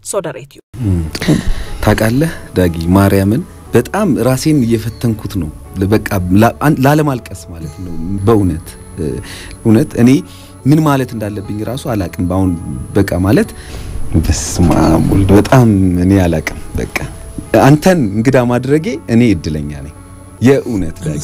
ሶደሬትዩ ታውቃለህ ዳጊ ማርያምን በጣም ራሴን እየፈተንኩት ነው። በቃ ላለማልቀስ ማለት ነው። በእውነት እውነት እኔ ምን ማለት እንዳለብኝ ራሱ አላቅም። በአሁን በቃ ማለት በስመ አብ ወልድ በጣም እኔ አላቅም። በቃ አንተን እንግዳ ማድረጌ እኔ እድለኛ ነኝ። የእውነት ዳጊ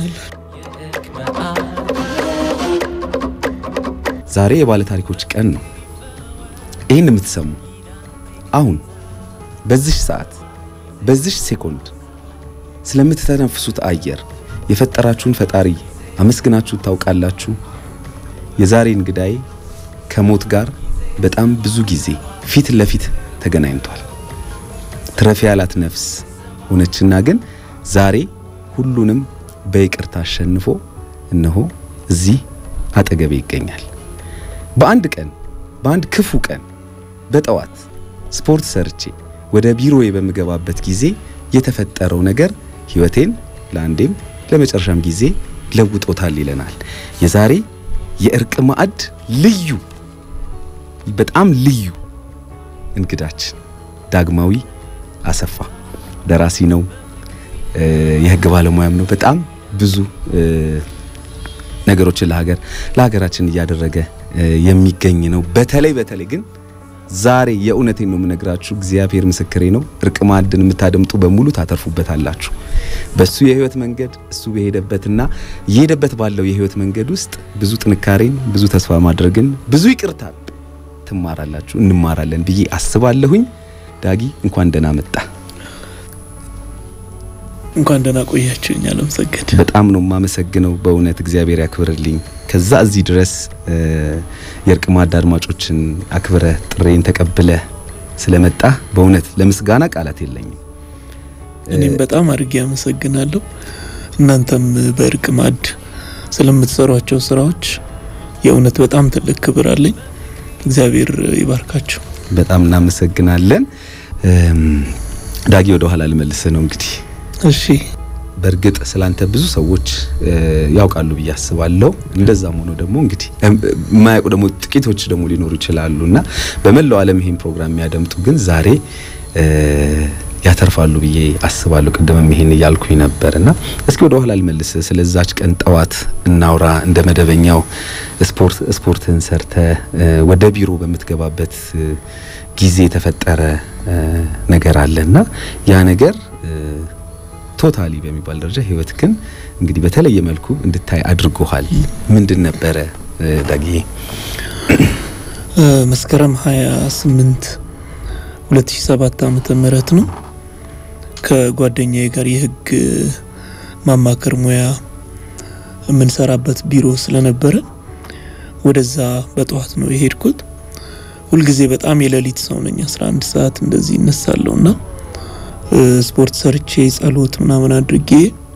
ዛሬ የባለ ታሪኮች ቀን ነው። ይህን የምትሰሙ አሁን በዚህ ሰዓት በዚህ ሴኮንድ ስለምትተነፍሱት አየር የፈጠራችሁን ፈጣሪ አመስግናችሁ ታውቃላችሁ? የዛሬ እንግዳይ ከሞት ጋር በጣም ብዙ ጊዜ ፊት ለፊት ተገናኝቷል። ትረፊ ያላት ነፍስ ሆነችና ግን ዛሬ ሁሉንም በይቅርታ አሸንፎ እነሆ እዚህ አጠገቤ ይገኛል። በአንድ ቀን በአንድ ክፉ ቀን በጠዋት ስፖርት ሰርቼ ወደ ቢሮዬ በምገባበት ጊዜ የተፈጠረው ነገር ሕይወቴን ለአንዴም ለመጨረሻም ጊዜ ለውጦታል ይለናል የዛሬ የእርቅ ማዕድ ልዩ በጣም ልዩ እንግዳችን ዳግማዊ አሰፋ ደራሲ ነው፣ የህግ ባለሙያም ነው። በጣም ብዙ ነገሮችን ለሀገር ለሀገራችን እያደረገ የሚገኝ ነው። በተለይ በተለይ ግን ዛሬ የእውነቴን ነው የምነግራችሁ፣ እግዚአብሔር ምስክሬ ነው። እርቅ ማዕድን የምታደምጡ በሙሉ ታተርፉበታላችሁ። በሱ የህይወት መንገድ እሱ በሄደበትና እየሄደበት ባለው የህይወት መንገድ ውስጥ ብዙ ጥንካሬን፣ ብዙ ተስፋ ማድረግን፣ ብዙ ይቅርታ ትማራላችሁ፣ እንማራለን ብዬ አስባለሁኝ። ዳጊ እንኳን ደህና መጣ። እንኳን ደህና ቆያችሁኝ። አለምሰገድ በጣም ነው የማመሰግነው በእውነት እግዚአብሔር ያክብርልኝ። ከዛ እዚህ ድረስ የእርቅ ማዕድ አድማጮችን አክብረ ጥሬን ተቀብለ ስለመጣ በእውነት ለምስጋና ቃላት የለኝም። እኔም በጣም አድርጌ አመሰግናለሁ። እናንተም በእርቅ ማዕድ ስለምትሰሯቸው ስራዎች የእውነት በጣም ትልቅ ክብር አለኝ። እግዚአብሔር ይባርካችሁ። በጣም እናመሰግናለን። ዳጊ ወደ ኋላ ልመልስ ነው እንግዲህ እሺ በእርግጥ ስላንተ ብዙ ሰዎች ያውቃሉ ብዬ አስባለሁ። እንደዛም ሆኖ ደግሞ እንግዲህ የማያውቁ ደግሞ ጥቂቶች ደግሞ ሊኖሩ ይችላሉ እና በመላው ዓለም ይሄን ፕሮግራም የሚያደምጡ ግን ዛሬ ያተርፋሉ ብዬ አስባለሁ። ቅድምም ይሄን እያልኩኝ ነበር እና እስኪ ወደ ኋላ ልመልስ። ስለዛች ቀን ጠዋት እናውራ። እንደ መደበኛው ስፖርት ስፖርትን ሰርተ ወደ ቢሮ በምትገባበት ጊዜ የተፈጠረ ነገር አለና ያ ነገር ቶታሊ በሚባል ደረጃ ህይወትክን እንግዲህ በተለየ መልኩ እንድታይ አድርጎሃል። ምንድን ነበረ ዳጊ? መስከረም 28 2007 ዓመተ ምህረት ነው። ከጓደኛዬ ጋር የህግ ማማከር ሙያ የምንሰራበት ቢሮ ስለነበረ ወደዛ በጠዋት ነው የሄድኩት። ሁልጊዜ በጣም የሌሊት ሰው ነኝ። 11 ሰዓት እንደዚህ እነሳለሁ እና ስፖርት ሰርቼ ጸሎት ምናምን አድርጌ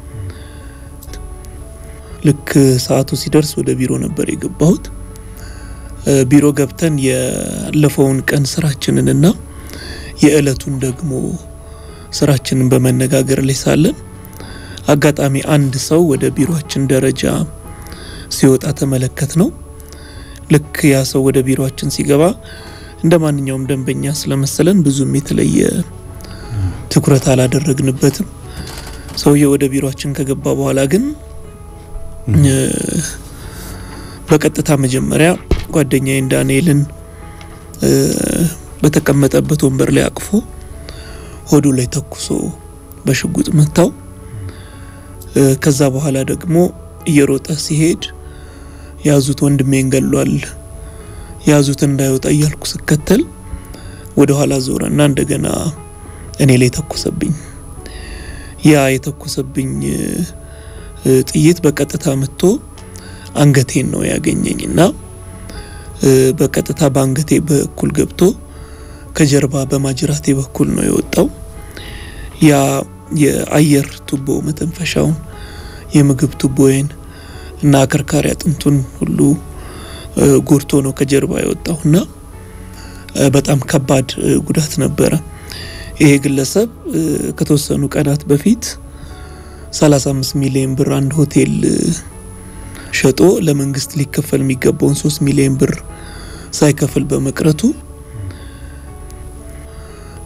ልክ ሰዓቱ ሲደርስ ወደ ቢሮ ነበር የገባሁት። ቢሮ ገብተን ያለፈውን ቀን ስራችንንና የእለቱን ደግሞ ስራችንን በመነጋገር ላይ ሳለን አጋጣሚ አንድ ሰው ወደ ቢሮአችን ደረጃ ሲወጣ ተመለከት ነው። ልክ ያ ሰው ወደ ቢሮአችን ሲገባ እንደ ማንኛውም ደንበኛ ስለመሰለን ብዙም የተለየ ትኩረት አላደረግንበትም። ሰውየው ወደ ቢሮአችን ከገባ በኋላ ግን በቀጥታ መጀመሪያ ጓደኛዬን ዳንኤልን በተቀመጠበት ወንበር ላይ አቅፎ ሆዱ ላይ ተኩሶ በሽጉጥ መታው። ከዛ በኋላ ደግሞ እየሮጠ ሲሄድ ያዙት፣ ወንድሜን ገሏል፣ ያዙት እንዳይወጣ እያልኩ ስከተል ወደ ኋላ ዞረና እንደገና እኔ ላይ ተኮሰብኝ። ያ የተኮሰብኝ ጥይት በቀጥታ መጥቶ አንገቴን ነው ያገኘኝ እና በቀጥታ በአንገቴ በኩል ገብቶ ከጀርባ በማጅራቴ በኩል ነው የወጣው። ያ የአየር ቱቦ መተንፈሻውን፣ የምግብ ቱቦዬን እና አከርካሪ አጥንቱን ሁሉ ጎድቶ ነው ከጀርባ የወጣው እና በጣም ከባድ ጉዳት ነበረ። ይሄ ግለሰብ ከተወሰኑ ቀናት በፊት 35 ሚሊዮን ብር አንድ ሆቴል ሸጦ ለመንግስት ሊከፈል የሚገባውን 3 ሚሊዮን ብር ሳይከፍል በመቅረቱ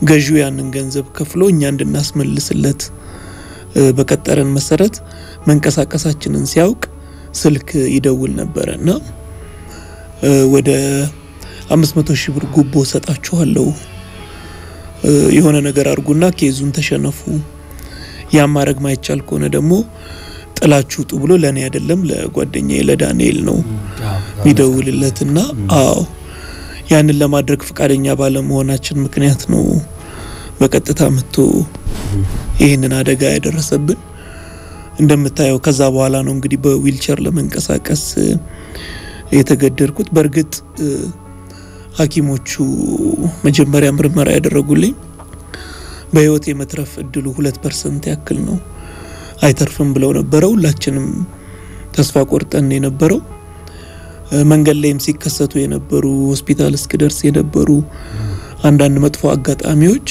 ገዢው ያንን ገንዘብ ከፍሎ እኛ እንድናስመልስለት በቀጠረን መሰረት መንቀሳቀሳችንን ሲያውቅ ስልክ ይደውል ነበረ እና ወደ አምስት መቶ ሺህ ብር ጉቦ ሰጣችኋለሁ የሆነ ነገር አድርጉና ኬዙን ተሸነፉ፣ ያ ማድረግ ማይቻል ከሆነ ደግሞ ጥላችሁ ውጡ ብሎ ለእኔ አይደለም ለጓደኛዬ ለዳንኤል ነው የሚደውልለትና አዎ ያንን ለማድረግ ፈቃደኛ ባለመሆናችን ምክንያት ነው በቀጥታ መጥቶ ይህንን አደጋ ያደረሰብን። እንደምታየው ከዛ በኋላ ነው እንግዲህ በዊልቸር ለመንቀሳቀስ የተገደድኩት። በእርግጥ ሐኪሞቹ መጀመሪያ ምርመራ ያደረጉልኝ በህይወት የመትረፍ እድሉ ሁለት ፐርሰንት ያክል ነው፣ አይተርፍም ብለው ነበረ። ሁላችንም ተስፋ ቆርጠን የነበረው መንገድ ላይም ሲከሰቱ የነበሩ ሆስፒታል እስክደርስ የነበሩ አንዳንድ መጥፎ አጋጣሚዎች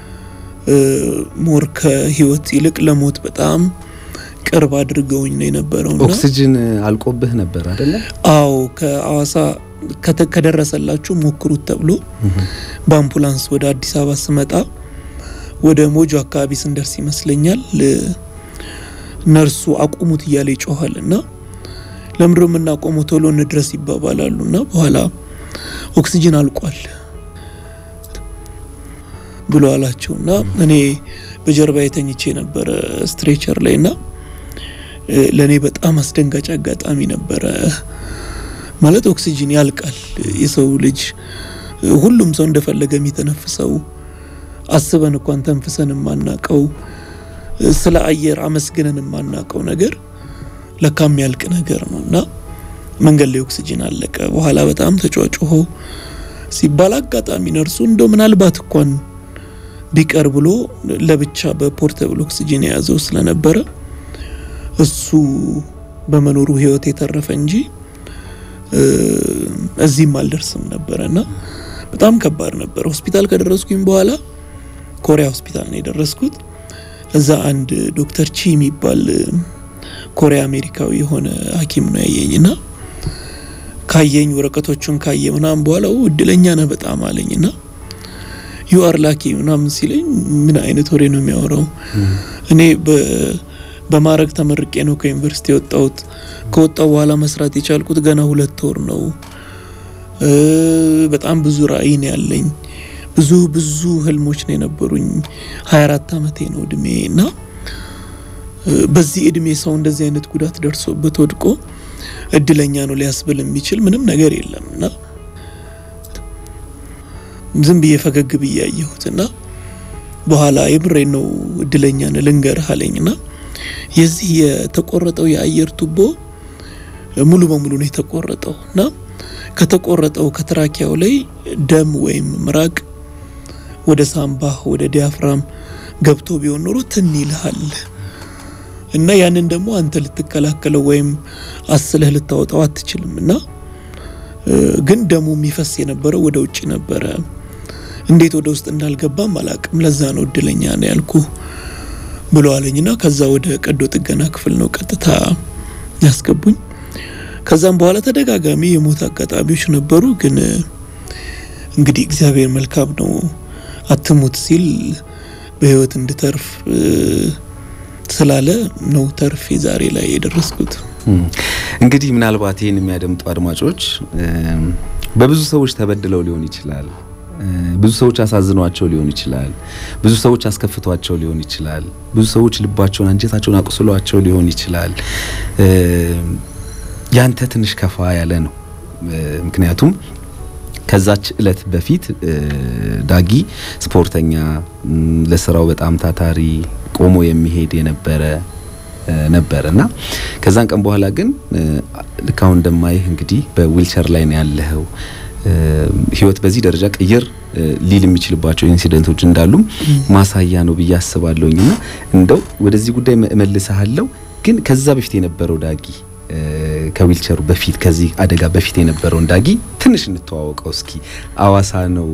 ሞር ከህይወት ይልቅ ለሞት በጣም ቅርብ አድርገውኝ ነው የነበረው። ኦክሲጅን አልቆብህ ነበር አይደለ? አዎ ከአዋሳ ከደረሰላችሁ ሞክሩት ተብሎ በአምቡላንስ ወደ አዲስ አበባ ስመጣ ወደ ሞጆ አካባቢ ስንደርስ ይመስለኛል ነርሱ አቁሙት እያለ ይጮኋል እና ለምንድነው የምናቆመው? ቶሎ እንድረስ ይባባላሉ እና በኋላ ኦክሲጅን አልቋል ብሎ አላቸው እና እኔ በጀርባ የተኝቼ ነበረ ስትሬቸር ላይ እና ለእኔ በጣም አስደንጋጭ አጋጣሚ ነበረ። ማለት ኦክሲጅን ያልቃል። የሰው ልጅ ሁሉም ሰው እንደፈለገ የሚተነፍሰው አስበን እንኳን ተንፍሰን የማናቀው ስለ አየር አመስግነን የማናቀው ነገር ለካ የሚያልቅ ነገር ነው እና መንገድ ላይ ኦክሲጅን አለቀ። በኋላ በጣም ተጫጭሆ ሲባል አጋጣሚ ነርሱ እንደው ምናልባት እንኳን ቢቀር ብሎ ለብቻ በፖርተብል ኦክሲጅን የያዘው ስለነበረ እሱ በመኖሩ ህይወት የተረፈ እንጂ እዚህም አልደርስም ነበረ እና በጣም ከባድ ነበር። ሆስፒታል ከደረስኩኝ በኋላ ኮሪያ ሆስፒታል ነው የደረስኩት። እዛ አንድ ዶክተር ቺ የሚባል ኮሪያ አሜሪካዊ የሆነ ሐኪም ነው ያየኝ እና ካየኝ ወረቀቶቹን ካየ ምናምን በኋላ እድለኛ ነህ በጣም አለኝ እና ዩ አር ላኪ ምናምን ሲለኝ ምን አይነት ወሬ ነው የሚያወራው? እኔ በማዕረግ ተመርቄ ነው ከዩኒቨርሲቲ የወጣሁት። ከወጣሁ በኋላ መስራት የቻልኩት ገና ሁለት ወር ነው። በጣም ብዙ ራዕይ ነው ያለኝ። ብዙ ብዙ ህልሞች ነው የነበሩኝ። ሀያ አራት አመቴ ነው እድሜ እና በዚህ እድሜ ሰው እንደዚህ አይነት ጉዳት ደርሶበት ወድቆ እድለኛ ነው ሊያስብል የሚችል ምንም ነገር የለም እና ዝም ብዬ ፈገግ ብዬ ያየሁት እና በኋላ የምሬ ነው እድለኛ ነህ ልንገርህ አለኝና የዚህ የተቆረጠው የአየር ቱቦ ሙሉ በሙሉ ነው የተቆረጠው እና ከተቆረጠው ከትራኪያው ላይ ደም ወይም ምራቅ ወደ ሳምባህ ወደ ዲያፍራም ገብቶ ቢሆን ኖሮ ትን ይልሃል እና ያንን ደግሞ አንተ ልትከላከለው ወይም አስለህ ልታወጣው አትችልም እና ግን ደሙ የሚፈስ የነበረው ወደ ውጭ ነበረ። እንዴት ወደ ውስጥ እንዳልገባም አላቅም። ለዛ ነው እድለኛ ነው ያልኩ ብሎ አለኝና ከዛ ወደ ቀዶ ጥገና ክፍል ነው ቀጥታ ያስገቡኝ። ከዛም በኋላ ተደጋጋሚ የሞት አጋጣሚዎች ነበሩ። ግን እንግዲህ እግዚአብሔር መልካም ነው። አትሙት ሲል በህይወት እንድተርፍ ስላለ ነው ተርፌ ዛሬ ላይ የደረስኩት። እንግዲህ ምናልባት ይህን የሚያደምጡ አድማጮች በብዙ ሰዎች ተበድለው ሊሆን ይችላል። ብዙ ሰዎች አሳዝኗቸው ሊሆን ይችላል። ብዙ ሰዎች አስከፍቷቸው ሊሆን ይችላል። ብዙ ሰዎች ልባቸውን፣ አንጀታቸውን አቁስሏቸው ሊሆን ይችላል። ያንተ ትንሽ ከፋ ያለ ነው። ምክንያቱም ከዛች እለት በፊት ዳጊ ስፖርተኛ፣ ለስራው በጣም ታታሪ፣ ቆሞ የሚሄድ የነበረ ነበር እና ከዛን ቀን በኋላ ግን ልክ አሁን እንደማይህ እንግዲህ በዊልቸር ላይ ነው ያለኸው። ህይወት በዚህ ደረጃ ቅይር ሊል የሚችልባቸው ኢንሲደንቶች እንዳሉም ማሳያ ነው ብዬ አስባለሁኝ። እና እንደው ወደዚህ ጉዳይ እመልስሃለሁ፣ ግን ከዛ በፊት የነበረው ዳጊ ከዊልቸሩ በፊት ከዚህ አደጋ በፊት የነበረውን ዳጊ ትንሽ እንተዋወቀው እስኪ። አዋሳ ነው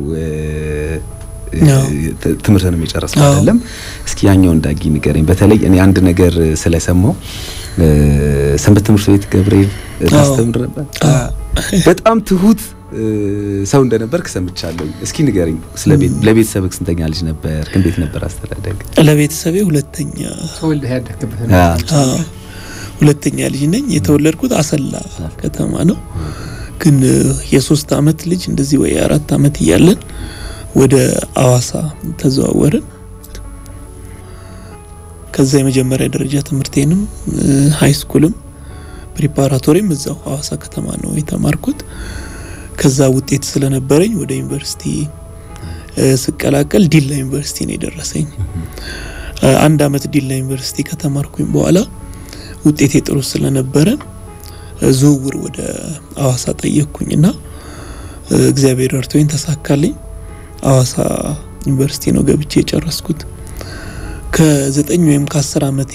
ትምህርትንም የጨረስነው አይደለም? እስኪ ያኛውን ዳጊ ንገረኝ። በተለይ እኔ አንድ ነገር ስለሰማው ሰንበት ትምህርት ቤት ገብርኤል ታስተምር ነበር። በጣም ትሁት ሰው እንደነበርክ ሰምቻለሁ። እስኪ ንገረኝ ስለ ቤት ለቤተሰብህ ስንተኛ ልጅ ነበር? እንዴት ነበር አስተዳደግ? ለቤተሰቤ ሁለተኛ ተወልደህ ያደግበት አዎ፣ ሁለተኛ ልጅ ነኝ። የተወለድኩት አሰላ ከተማ ነው። ግን የሶስት አመት ልጅ እንደዚህ ወይ አራት አመት እያለን ወደ አዋሳ ተዘዋወርን። ከዛ የመጀመሪያ ደረጃ ትምህርቴንም ሀይ ስኩልም ፕሪፓራቶሪም እዛው ሀዋሳ ከተማ ነው የተማርኩት። ከዛ ውጤት ስለነበረኝ ወደ ዩኒቨርሲቲ ስቀላቀል ዲላ ዩኒቨርሲቲ ነው የደረሰኝ። አንድ አመት ዲላ ዩኒቨርሲቲ ከተማርኩኝ በኋላ ውጤቴ ጥሩ ስለነበረ ዝውውር ወደ አዋሳ ጠየቅኩኝና እግዚአብሔር ረድቶኝ ተሳካልኝ። አዋሳ ዩኒቨርሲቲ ነው ገብቼ የጨረስኩት። ከዘጠኝ ወይም ከአስር አመቴ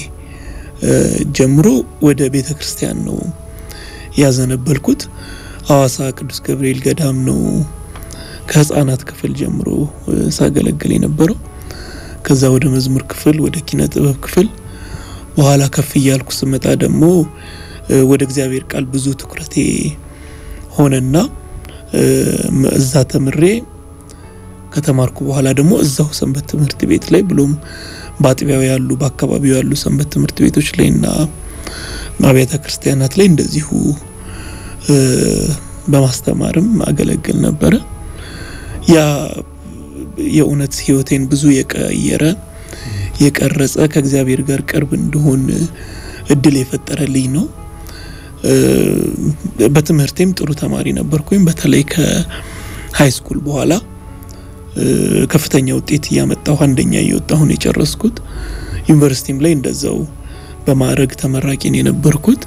ጀምሮ ወደ ቤተ ክርስቲያን ነው ያዘነበልኩት። አዋሳ ቅዱስ ገብርኤል ገዳም ነው ከህፃናት ክፍል ጀምሮ ሳገለግል የነበረው። ከዛ ወደ መዝሙር ክፍል፣ ወደ ኪነ ጥበብ ክፍል፣ በኋላ ከፍ እያልኩ ስመጣ ደግሞ ወደ እግዚአብሔር ቃል ብዙ ትኩረቴ ሆነና እዛ ተምሬ ከተማርኩ በኋላ ደግሞ እዛው ሰንበት ትምህርት ቤት ላይ ብሎም በአጥቢያው ያሉ በአካባቢው ያሉ ሰንበት ትምህርት ቤቶች ላይ እና አብያተ ክርስቲያናት ላይ እንደዚሁ በማስተማርም አገለግል ነበረ። ያ የእውነት ህይወቴን ብዙ የቀየረ የቀረጸ ከእግዚአብሔር ጋር ቅርብ እንድሆን እድል የፈጠረልኝ ነው። በትምህርቴም ጥሩ ተማሪ ነበርኩኝ። በተለይ ከሀይ ስኩል በኋላ ከፍተኛ ውጤት እያመጣሁ አንደኛ እየወጣሁ ነው የጨረስኩት። ዩኒቨርሲቲም ላይ እንደዛው በማዕረግ ተመራቂን የነበርኩት።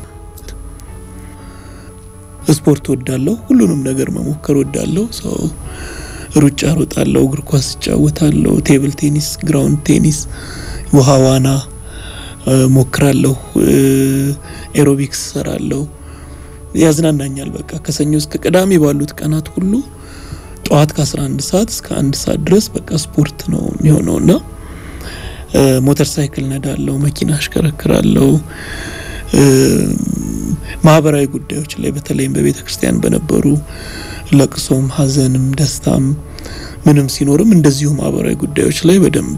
ስፖርት ወዳለሁ፣ ሁሉንም ነገር መሞከር ወዳለሁ። ሰው ሩጫ ሮጣለሁ፣ እግር ኳስ እጫወታለሁ፣ ቴብል ቴኒስ፣ ግራውንድ ቴኒስ፣ ውሃ ዋና ሞክራለሁ፣ ኤሮቢክስ ሰራለሁ። ያዝናናኛል። በቃ ከሰኞ እስከ ቅዳሜ ባሉት ቀናት ሁሉ ጠዋት ከ11 ሰዓት እስከ አንድ ሰዓት ድረስ በቃ ስፖርት ነው የሚሆነው እና ሞተር ሳይክል ነዳለው፣ መኪና አሽከረክራለሁ። ማህበራዊ ጉዳዮች ላይ በተለይም በቤተ ክርስቲያን በነበሩ ለቅሶም፣ ሐዘንም፣ ደስታም ምንም ሲኖርም እንደዚሁ ማህበራዊ ጉዳዮች ላይ በደንብ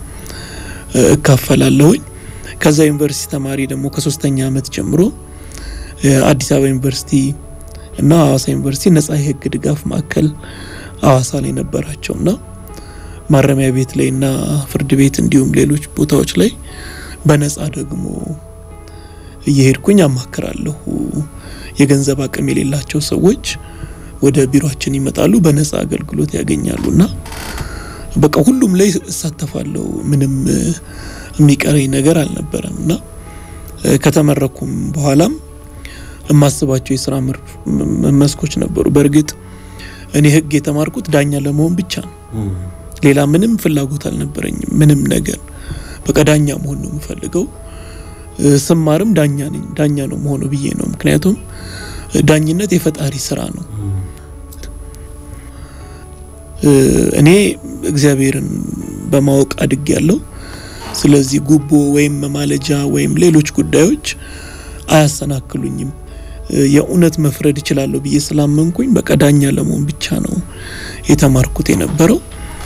እካፈላለሁኝ። ከዛ ዩኒቨርሲቲ ተማሪ ደግሞ ከሶስተኛ አመት ጀምሮ አዲስ አበባ ዩኒቨርሲቲ እና ሐዋሳ ዩኒቨርሲቲ ነጻ የህግ ድጋፍ ማዕከል ሐዋሳ ላይ ነበራቸውና ማረሚያ ቤት ላይ እና ፍርድ ቤት እንዲሁም ሌሎች ቦታዎች ላይ በነጻ ደግሞ እየሄድኩኝ አማክራለሁ። የገንዘብ አቅም የሌላቸው ሰዎች ወደ ቢሮአችን ይመጣሉ፣ በነጻ አገልግሎት ያገኛሉና በቃ ሁሉም ላይ እሳተፋለሁ። ምንም የሚቀረኝ ነገር አልነበረም እና ከተመረኩም በኋላም የማስባቸው የስራ መስኮች ነበሩ። በእርግጥ እኔ ህግ የተማርኩት ዳኛ ለመሆን ብቻ ነው። ሌላ ምንም ፍላጎት አልነበረኝም። ምንም ነገር በቃ ዳኛ መሆን ነው የምፈልገው። ስማርም ዳኛ ነኝ ዳኛ ነው መሆኑ ብዬ ነው። ምክንያቱም ዳኝነት የፈጣሪ ስራ ነው። እኔ እግዚአብሔርን በማወቅ አድግ ያለው ስለዚህ ጉቦ ወይም መማለጃ ወይም ሌሎች ጉዳዮች አያሰናክሉኝም። የእውነት መፍረድ እችላለሁ ብዬ ስላመንኩኝ በቃ ዳኛ ለመሆን ብቻ ነው የተማርኩት የነበረው።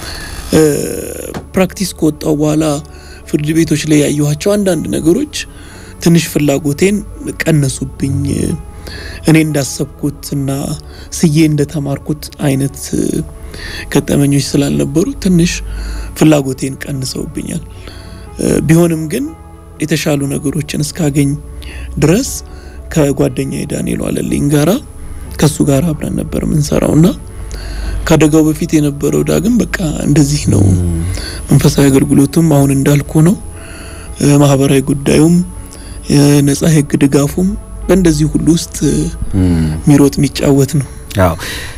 ፕራክቲስ ከወጣው በኋላ ፍርድ ቤቶች ላይ ያየኋቸው አንዳንድ ነገሮች ትንሽ ፍላጎቴን ቀነሱብኝ። እኔ እንዳሰብኩት እና ስዬ እንደተማርኩት አይነት ገጠመኞች ስላልነበሩ ትንሽ ፍላጎቴን ቀንሰውብኛል። ቢሆንም ግን የተሻሉ ነገሮችን እስካገኝ ድረስ ከጓደኛ ዳንኤል ዋለልኝ ጋራ ከሱ ጋር አብረን ነበር የምንሰራው እና ከአደጋው በፊት የነበረው ዳግም በቃ እንደዚህ ነው። መንፈሳዊ አገልግሎቱም አሁን እንዳልኩ ነው። ማህበራዊ ጉዳዩም ነጻ የህግ ድጋፉም በእንደዚህ ሁሉ ውስጥ የሚሮጥ የሚጫወት ነው። አዎ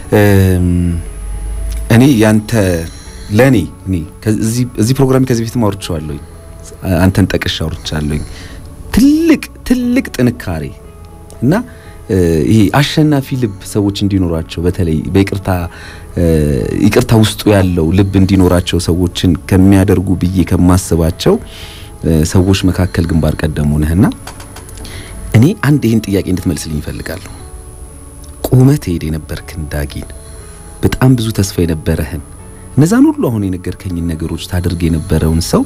እኔ ያንተ ለእኔ እኔ እዚህ ፕሮግራም ከዚህ በፊት አውርቼዋለሁኝ፣ አንተን ጠቅሼ አውርቻለሁኝ። ትልቅ ትልቅ ጥንካሬ እና ይሄ አሸናፊ ልብ ሰዎች እንዲኖራቸው በተለይ በይቅርታ ይቅርታ ውስጡ ያለው ልብ እንዲኖራቸው ሰዎችን ከሚያደርጉ ብዬ ከማስባቸው ሰዎች መካከል ግንባር ቀደሙ ነህና እኔ አንድ ይህን ጥያቄ እንድትመልስልኝ እፈልጋለሁ። ቆመ ትሄድ የነበርክን ዳጊን በጣም ብዙ ተስፋ የነበረህን እነዛን ሁሉ አሁን የነገርከኝን ነገሮች ታደርግ የነበረውን ሰው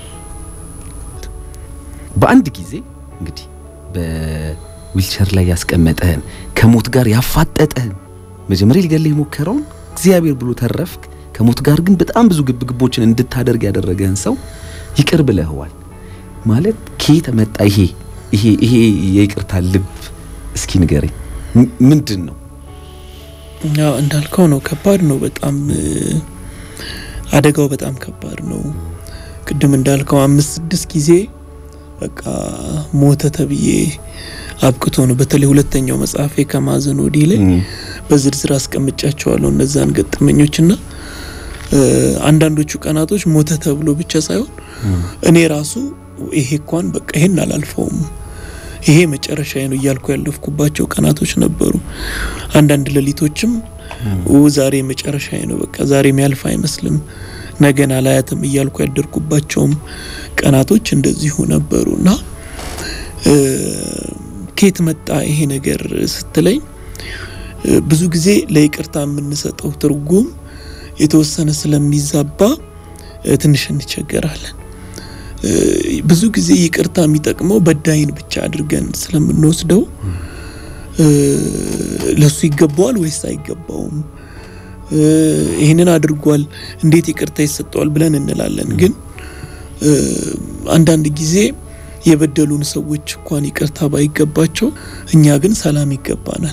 በአንድ ጊዜ እንግዲህ በዊልቸር ላይ ያስቀመጠህን ከሞት ጋር ያፋጠጠህን መጀመሪያ ሊገልህ የሞከረውን እግዚአብሔር ብሎ ተረፍክ። ከሞት ጋር ግን በጣም ብዙ ግብግቦችን እንድታደርግ ያደረገህን ሰው ይቅር ብለህዋል ማለት ከየት መጣ ይሄ ይሄ ይሄ የይቅርታ ልብ? እስኪ ንገረኝ፣ ምንድን ነው? ያው እንዳልከው ነው። ከባድ ነው በጣም አደጋው በጣም ከባድ ነው። ቅድም እንዳልከው አምስት ስድስት ጊዜ በቃ ሞተ ተብዬ አብቅቶ ነው። በተለይ ሁለተኛው መጽሐፌ ከማዘን ወዲህ ላይ በዝርዝር አስቀምጫቸዋለሁ እነዛን ገጠመኞችና አንዳንዶቹ ቀናቶች ሞተ ተብሎ ብቻ ሳይሆን እኔ ራሱ ይሄ እንኳን በቃ ይሄን አላልፈውም ይሄ መጨረሻ ነው እያልኩ ያለፍኩባቸው ቀናቶች ነበሩ። አንዳንድ ሌሊቶችም ዛሬ መጨረሻ ነው በቃ ዛሬ የሚያልፍ አይመስልም ነገን አላያትም እያልኩ ያደርኩባቸውም ቀናቶች እንደዚሁ ነበሩ እና ከየት መጣ ይሄ ነገር ስትለኝ ብዙ ጊዜ ለይቅርታ የምንሰጠው ትርጉም የተወሰነ ስለሚዛባ ትንሽ እንቸገራለን። ብዙ ጊዜ ይቅርታ የሚጠቅመው በዳይን ብቻ አድርገን ስለምንወስደው ለሱ ይገባዋል ወይስ አይገባውም፣ ይህንን አድርጓል እንዴት ይቅርታ ይሰጠዋል ብለን እንላለን። ግን አንዳንድ ጊዜ የበደሉን ሰዎች እንኳን ይቅርታ ባይገባቸው እኛ ግን ሰላም ይገባናል።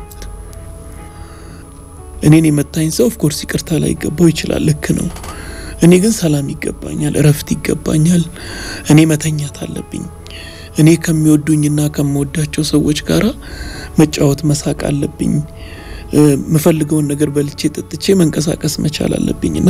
እኔን የመታኝ ሰው ኦፍኮርስ ይቅርታ ላይ ይገባው ይችላል፣ ልክ ነው። እኔ ግን ሰላም ይገባኛል፣ እረፍት ይገባኛል። እኔ መተኛት አለብኝ። እኔ ከሚወዱኝና ከምወዳቸው ሰዎች ጋራ መጫወት መሳቅ አለብኝ። የምፈልገውን ነገር በልቼ ጠጥቼ መንቀሳቀስ መቻል አለብኝ እና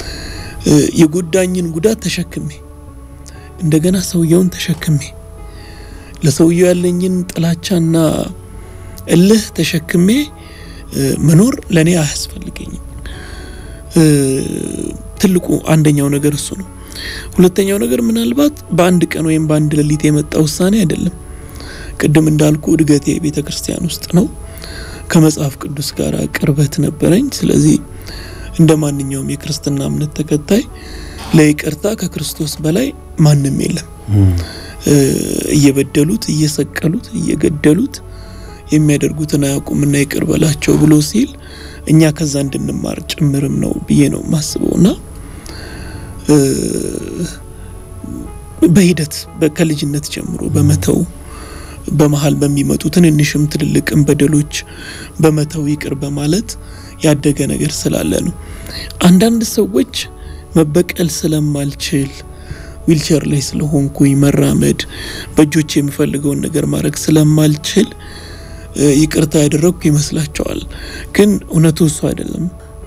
የጎዳኝን ጉዳት ተሸክሜ እንደገና ሰውየውን ተሸክሜ ለሰውየው ያለኝን ጥላቻና እልህ ተሸክሜ መኖር ለእኔ አያስፈልገኝም። ትልቁ አንደኛው ነገር እሱ ነው። ሁለተኛው ነገር ምናልባት በአንድ ቀን ወይም በአንድ ሌሊት የመጣ ውሳኔ አይደለም። ቅድም እንዳልኩ እድገቴ ቤተ ክርስቲያን ውስጥ ነው። ከመጽሐፍ ቅዱስ ጋር ቅርበት ነበረኝ። ስለዚህ እንደ ማንኛውም የክርስትና እምነት ተከታይ ለይቅርታ ከክርስቶስ በላይ ማንም የለም። እየበደሉት፣ እየሰቀሉት፣ እየገደሉት የሚያደርጉትን አያውቁምና ይቅር በላቸው ብሎ ሲል እኛ ከዛ እንድንማር ጭምርም ነው ብዬ ነው የማስበው እና በሂደት ከልጅነት ጀምሮ በመተው በመሀል በሚመጡ ትንንሽም ትልልቅም በደሎች በመተው ይቅር በማለት ያደገ ነገር ስላለ ነው። አንዳንድ ሰዎች መበቀል ስለማልችል ዊልቸር ላይ ስለሆንኩኝ መራመድ በእጆች የምፈልገውን ነገር ማድረግ ስለማልችል ይቅርታ ያደረግኩ ይመስላቸዋል። ግን እውነቱ እሱ አይደለም።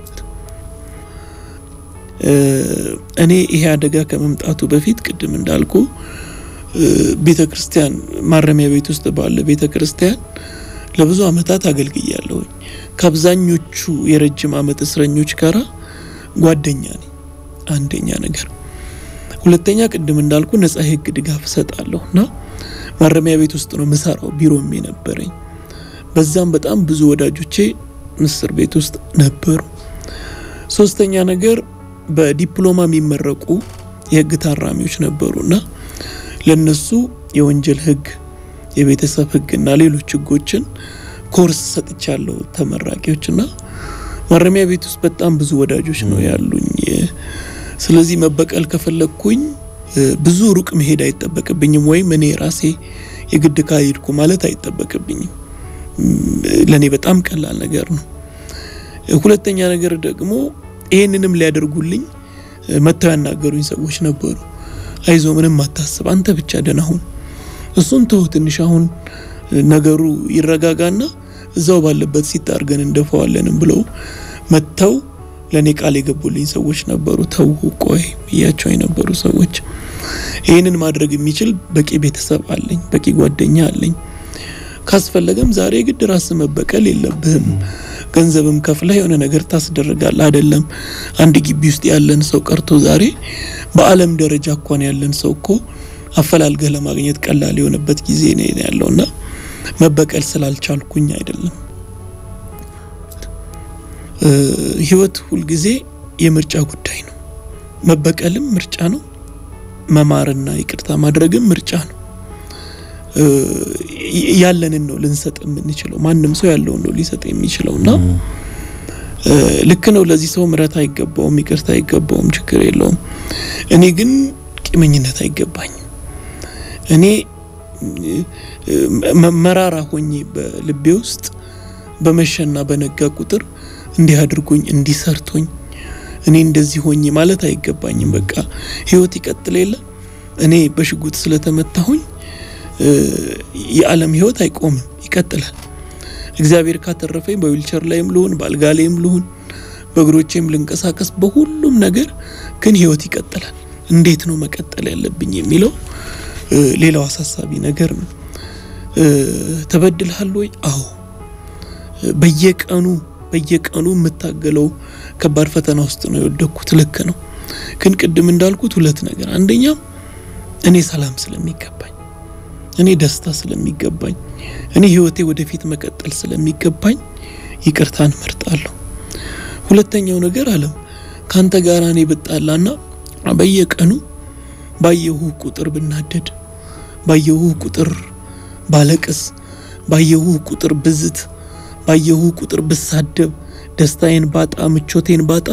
እኔ ይሄ አደጋ ከመምጣቱ በፊት ቅድም እንዳልኩ ቤተ ክርስቲያን ማረሚያ ቤት ውስጥ ባለ ቤተ ክርስቲያን ለብዙ ዓመታት አገልግያለሁኝ። ከአብዛኞቹ የረጅም ዓመት እስረኞች ጋራ ጓደኛ ነኝ። አንደኛ ነገር። ሁለተኛ ቅድም እንዳልኩ ነጻ የህግ ድጋፍ እሰጣለሁ እና ማረሚያ ቤት ውስጥ ነው ምሰራው ቢሮም የነበረኝ። በዛም በጣም ብዙ ወዳጆቼ ምስር ቤት ውስጥ ነበሩ። ሶስተኛ ነገር በዲፕሎማ የሚመረቁ የህግ ታራሚዎች ነበሩና ለነሱ የወንጀል ህግ፣ የቤተሰብ ህግና ሌሎች ህጎችን ኮርስ ሰጥቻለሁ ተመራቂዎችና ማረሚያ ቤት ውስጥ በጣም ብዙ ወዳጆች ነው ያሉኝ። ስለዚህ መበቀል ከፈለግኩኝ ብዙ ሩቅ መሄድ አይጠበቅብኝም፣ ወይም እኔ ራሴ የግድ ካሄድኩ ማለት አይጠበቅብኝም። ለእኔ በጣም ቀላል ነገር ነው። ሁለተኛ ነገር ደግሞ ይህንንም ሊያደርጉልኝ መጥተው ያናገሩኝ ሰዎች ነበሩ። አይዞ ምንም አታስብ፣ አንተ ብቻ ደህና ሁን፣ እሱን ተው ትንሽ አሁን ነገሩ ይረጋጋና እዛው ባለበት ሲታርገን እንደፈዋለንም ብለው መጥተው ለእኔ ቃል የገቡልኝ ሰዎች ነበሩ። ተው ቆይ ብያቸው የነበሩ ሰዎች። ይህንን ማድረግ የሚችል በቂ ቤተሰብ አለኝ፣ በቂ ጓደኛ አለኝ። ካስፈለገም ዛሬ ግድ ራስ መበቀል የለብህም። ገንዘብም ከፍለህ የሆነ ነገር ታስደርጋለህ። አይደለም አንድ ግቢ ውስጥ ያለን ሰው ቀርቶ ዛሬ በዓለም ደረጃ እንኳን ያለን ሰው እኮ አፈላልገህ ለማግኘት ቀላል የሆነበት ጊዜ ነው ያለውና መበቀል ስላልቻልኩኝ አይደለም። ህይወት ሁልጊዜ የምርጫ ጉዳይ ነው። መበቀልም ምርጫ ነው። መማርና ይቅርታ ማድረግም ምርጫ ነው። ያለንን ነው ልንሰጥ የምንችለው። ማንም ሰው ያለውን ነው ሊሰጥ የሚችለው እና ልክ ነው። ለዚህ ሰው ምሕረት አይገባውም፣ ይቅርታ አይገባውም፣ ችግር የለውም። እኔ ግን ቂመኝነት አይገባኝም። እኔ መራራ ሆኜ በልቤ ውስጥ በመሸና በነጋ ቁጥር እንዲህ አድርጎኝ እንዲህ ሰርቶኝ እኔ እንደዚህ ሆኜ ማለት አይገባኝም። በቃ ህይወት ይቀጥል የለ እኔ በሽጉጥ ስለተመታሁኝ የዓለም ህይወት አይቆምም፣ ይቀጥላል። እግዚአብሔር ካተረፈኝ በዊልቸር ላይም ልሁን በአልጋ ላይም ልሁን በእግሮቼም ልንቀሳቀስ በሁሉም ነገር ግን ህይወት ይቀጥላል። እንዴት ነው መቀጠል ያለብኝ የሚለው ሌላው አሳሳቢ ነገር ነው። ተበድልሃል ወይ? አዎ። በየቀኑ በየቀኑ የምታገለው ከባድ ፈተና ውስጥ ነው የወደኩት። ልክ ነው። ግን ቅድም እንዳልኩት ሁለት ነገር፣ አንደኛ እኔ ሰላም ስለሚገባኝ፣ እኔ ደስታ ስለሚገባኝ፣ እኔ ህይወቴ ወደፊት መቀጠል ስለሚገባኝ ይቅርታን እመርጣለሁ። ሁለተኛው ነገር አለም ካንተ ጋር እኔ ብጣላና በየቀኑ ባየሁ ቁጥር ብናደድ፣ ባየሁ ቁጥር ባለቅስ፣ ባየሁ ቁጥር ብዝት፣ ባየሁ ቁጥር ብሳደብ፣ ደስታዬን ባጣ፣ ምቾቴን ባጣ፣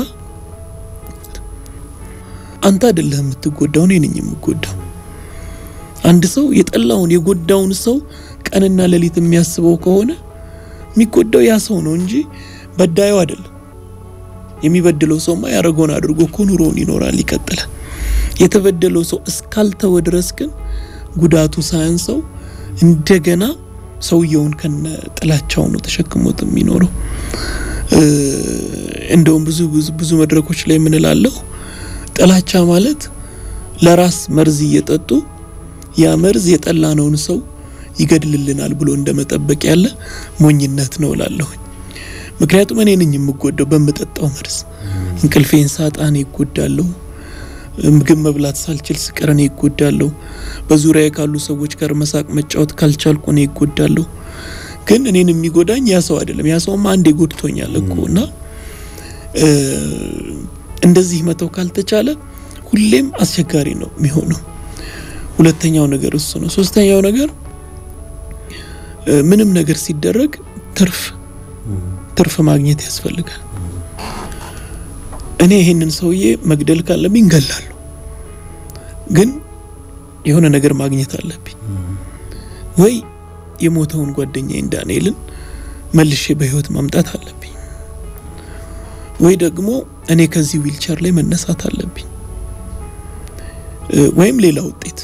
አንተ አይደለህ የምትጎዳው፣ እኔ ነኝ የምጎዳው። አንድ ሰው የጠላውን የጎዳውን ሰው ቀንና ሌሊት የሚያስበው ከሆነ የሚጎዳው ያ ሰው ነው እንጂ በዳዩ አይደለም። የሚበድለው ሰውማ ያደረገውን አድርጎ እኮ ኑሮውን ይኖራል፣ ይቀጥላል። የተበደለው ሰው እስካልተወ ድረስ ግን ጉዳቱ ሳያንሰው እንደገና ሰውየውን ከነ ጥላቻው ነው ተሸክሞት የሚኖረው። እንደውም ብዙ ብዙ ብዙ መድረኮች ላይ የምንላለሁ ጥላቻ ማለት ለራስ መርዝ እየጠጡ ያ መርዝ የጠላነውን ሰው ይገድልልናል ብሎ እንደመጠበቅ ያለ ሞኝነት ነው እላለሁኝ። ምክንያቱም እኔ ነኝ የምጎዳው በምጠጣው መርዝ። እንቅልፌን ሳጣ እኔ ይጎዳለሁ። ምግብ መብላት ሳልችል ስቀር እኔ ይጎዳለሁ። በዙሪያ ካሉ ሰዎች ጋር መሳቅ መጫወት ካልቻልኩ እኔ ይጎዳለሁ። ግን እኔን የሚጎዳኝ ያ ሰው አይደለም። ያ ሰውማ አንዴ ጎድቶኛል እኮ እና እንደዚህ መተው ካልተቻለ ሁሌም አስቸጋሪ ነው የሚሆነው። ሁለተኛው ነገር እሱ ነው። ሶስተኛው ነገር ምንም ነገር ሲደረግ ትርፍ ትርፍ ማግኘት ያስፈልጋል። እኔ ይሄንን ሰውዬ መግደል ካለብኝ ገላለሁ፣ ግን የሆነ ነገር ማግኘት አለብኝ። ወይ የሞተውን ጓደኛዬን ዳንኤልን መልሼ በህይወት ማምጣት አለብኝ፣ ወይ ደግሞ እኔ ከዚህ ዊልቸር ላይ መነሳት አለብኝ፣ ወይም ሌላ ውጤት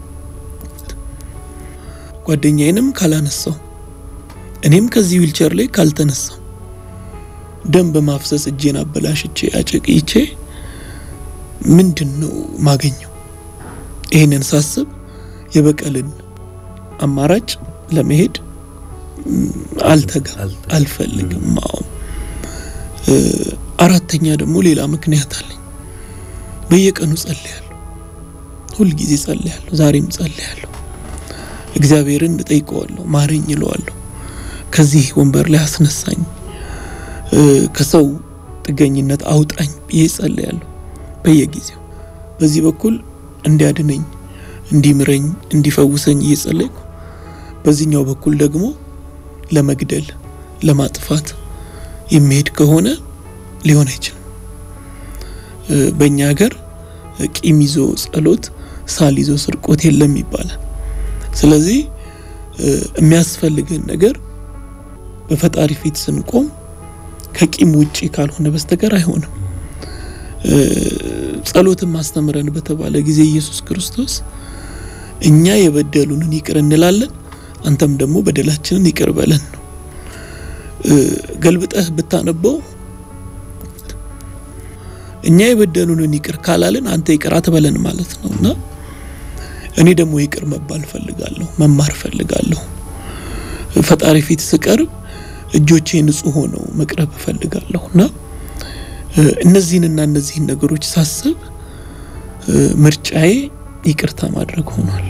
ጓደኛዬንም ካላነሳው እኔም ከዚህ ዊልቸር ላይ ካልተነሳው ደም በማፍሰስ እጄን አበላሽቼ አጨቅይቼ ምንድን ነው ማገኘው? ይህንን ሳስብ የበቀልን አማራጭ ለመሄድ አልተጋም፣ አልፈልግም። አዎ። አራተኛ ደግሞ ሌላ ምክንያት አለኝ። በየቀኑ ጸልያለሁ፣ ሁልጊዜ ጸልያለሁ፣ ዛሬም ጸልያለሁ። እግዚአብሔርን እጠይቀዋለሁ፣ ማረኝ እለዋለሁ። ከዚህ ወንበር ላይ አስነሳኝ ከሰው ጥገኝነት አውጣኝ ብዬ ጸልያለሁ በየጊዜው። በዚህ በኩል እንዲያድነኝ፣ እንዲምረኝ፣ እንዲፈውሰኝ እየጸለይኩ በዚህኛው በኩል ደግሞ ለመግደል ለማጥፋት የሚሄድ ከሆነ ሊሆን አይችልም። በእኛ ሀገር ቂም ይዞ ጸሎት፣ ሳል ይዞ ስርቆት የለም ይባላል። ስለዚህ የሚያስፈልግን ነገር በፈጣሪ ፊት ስንቆም ከቂም ውጪ ካልሆነ በስተቀር አይሆንም። ጸሎትን ማስተምረን በተባለ ጊዜ ኢየሱስ ክርስቶስ እኛ የበደሉንን ይቅር እንላለን፣ አንተም ደግሞ በደላችንን ይቅር በለን ነው። ገልብጠህ ብታነበው እኛ የበደሉንን ይቅር ካላልን አንተ ይቅር አትበለን ማለት ነው እና እኔ ደግሞ ይቅር መባል ፈልጋለሁ፣ መማር ፈልጋለሁ። ፈጣሪ ፊት ስቀርብ እጆቼ ንጹህ ሆነው መቅረብ እፈልጋለሁ እና እነዚህንና እነዚህን ነገሮች ሳስብ ምርጫዬ ይቅርታ ማድረግ ሆኗል።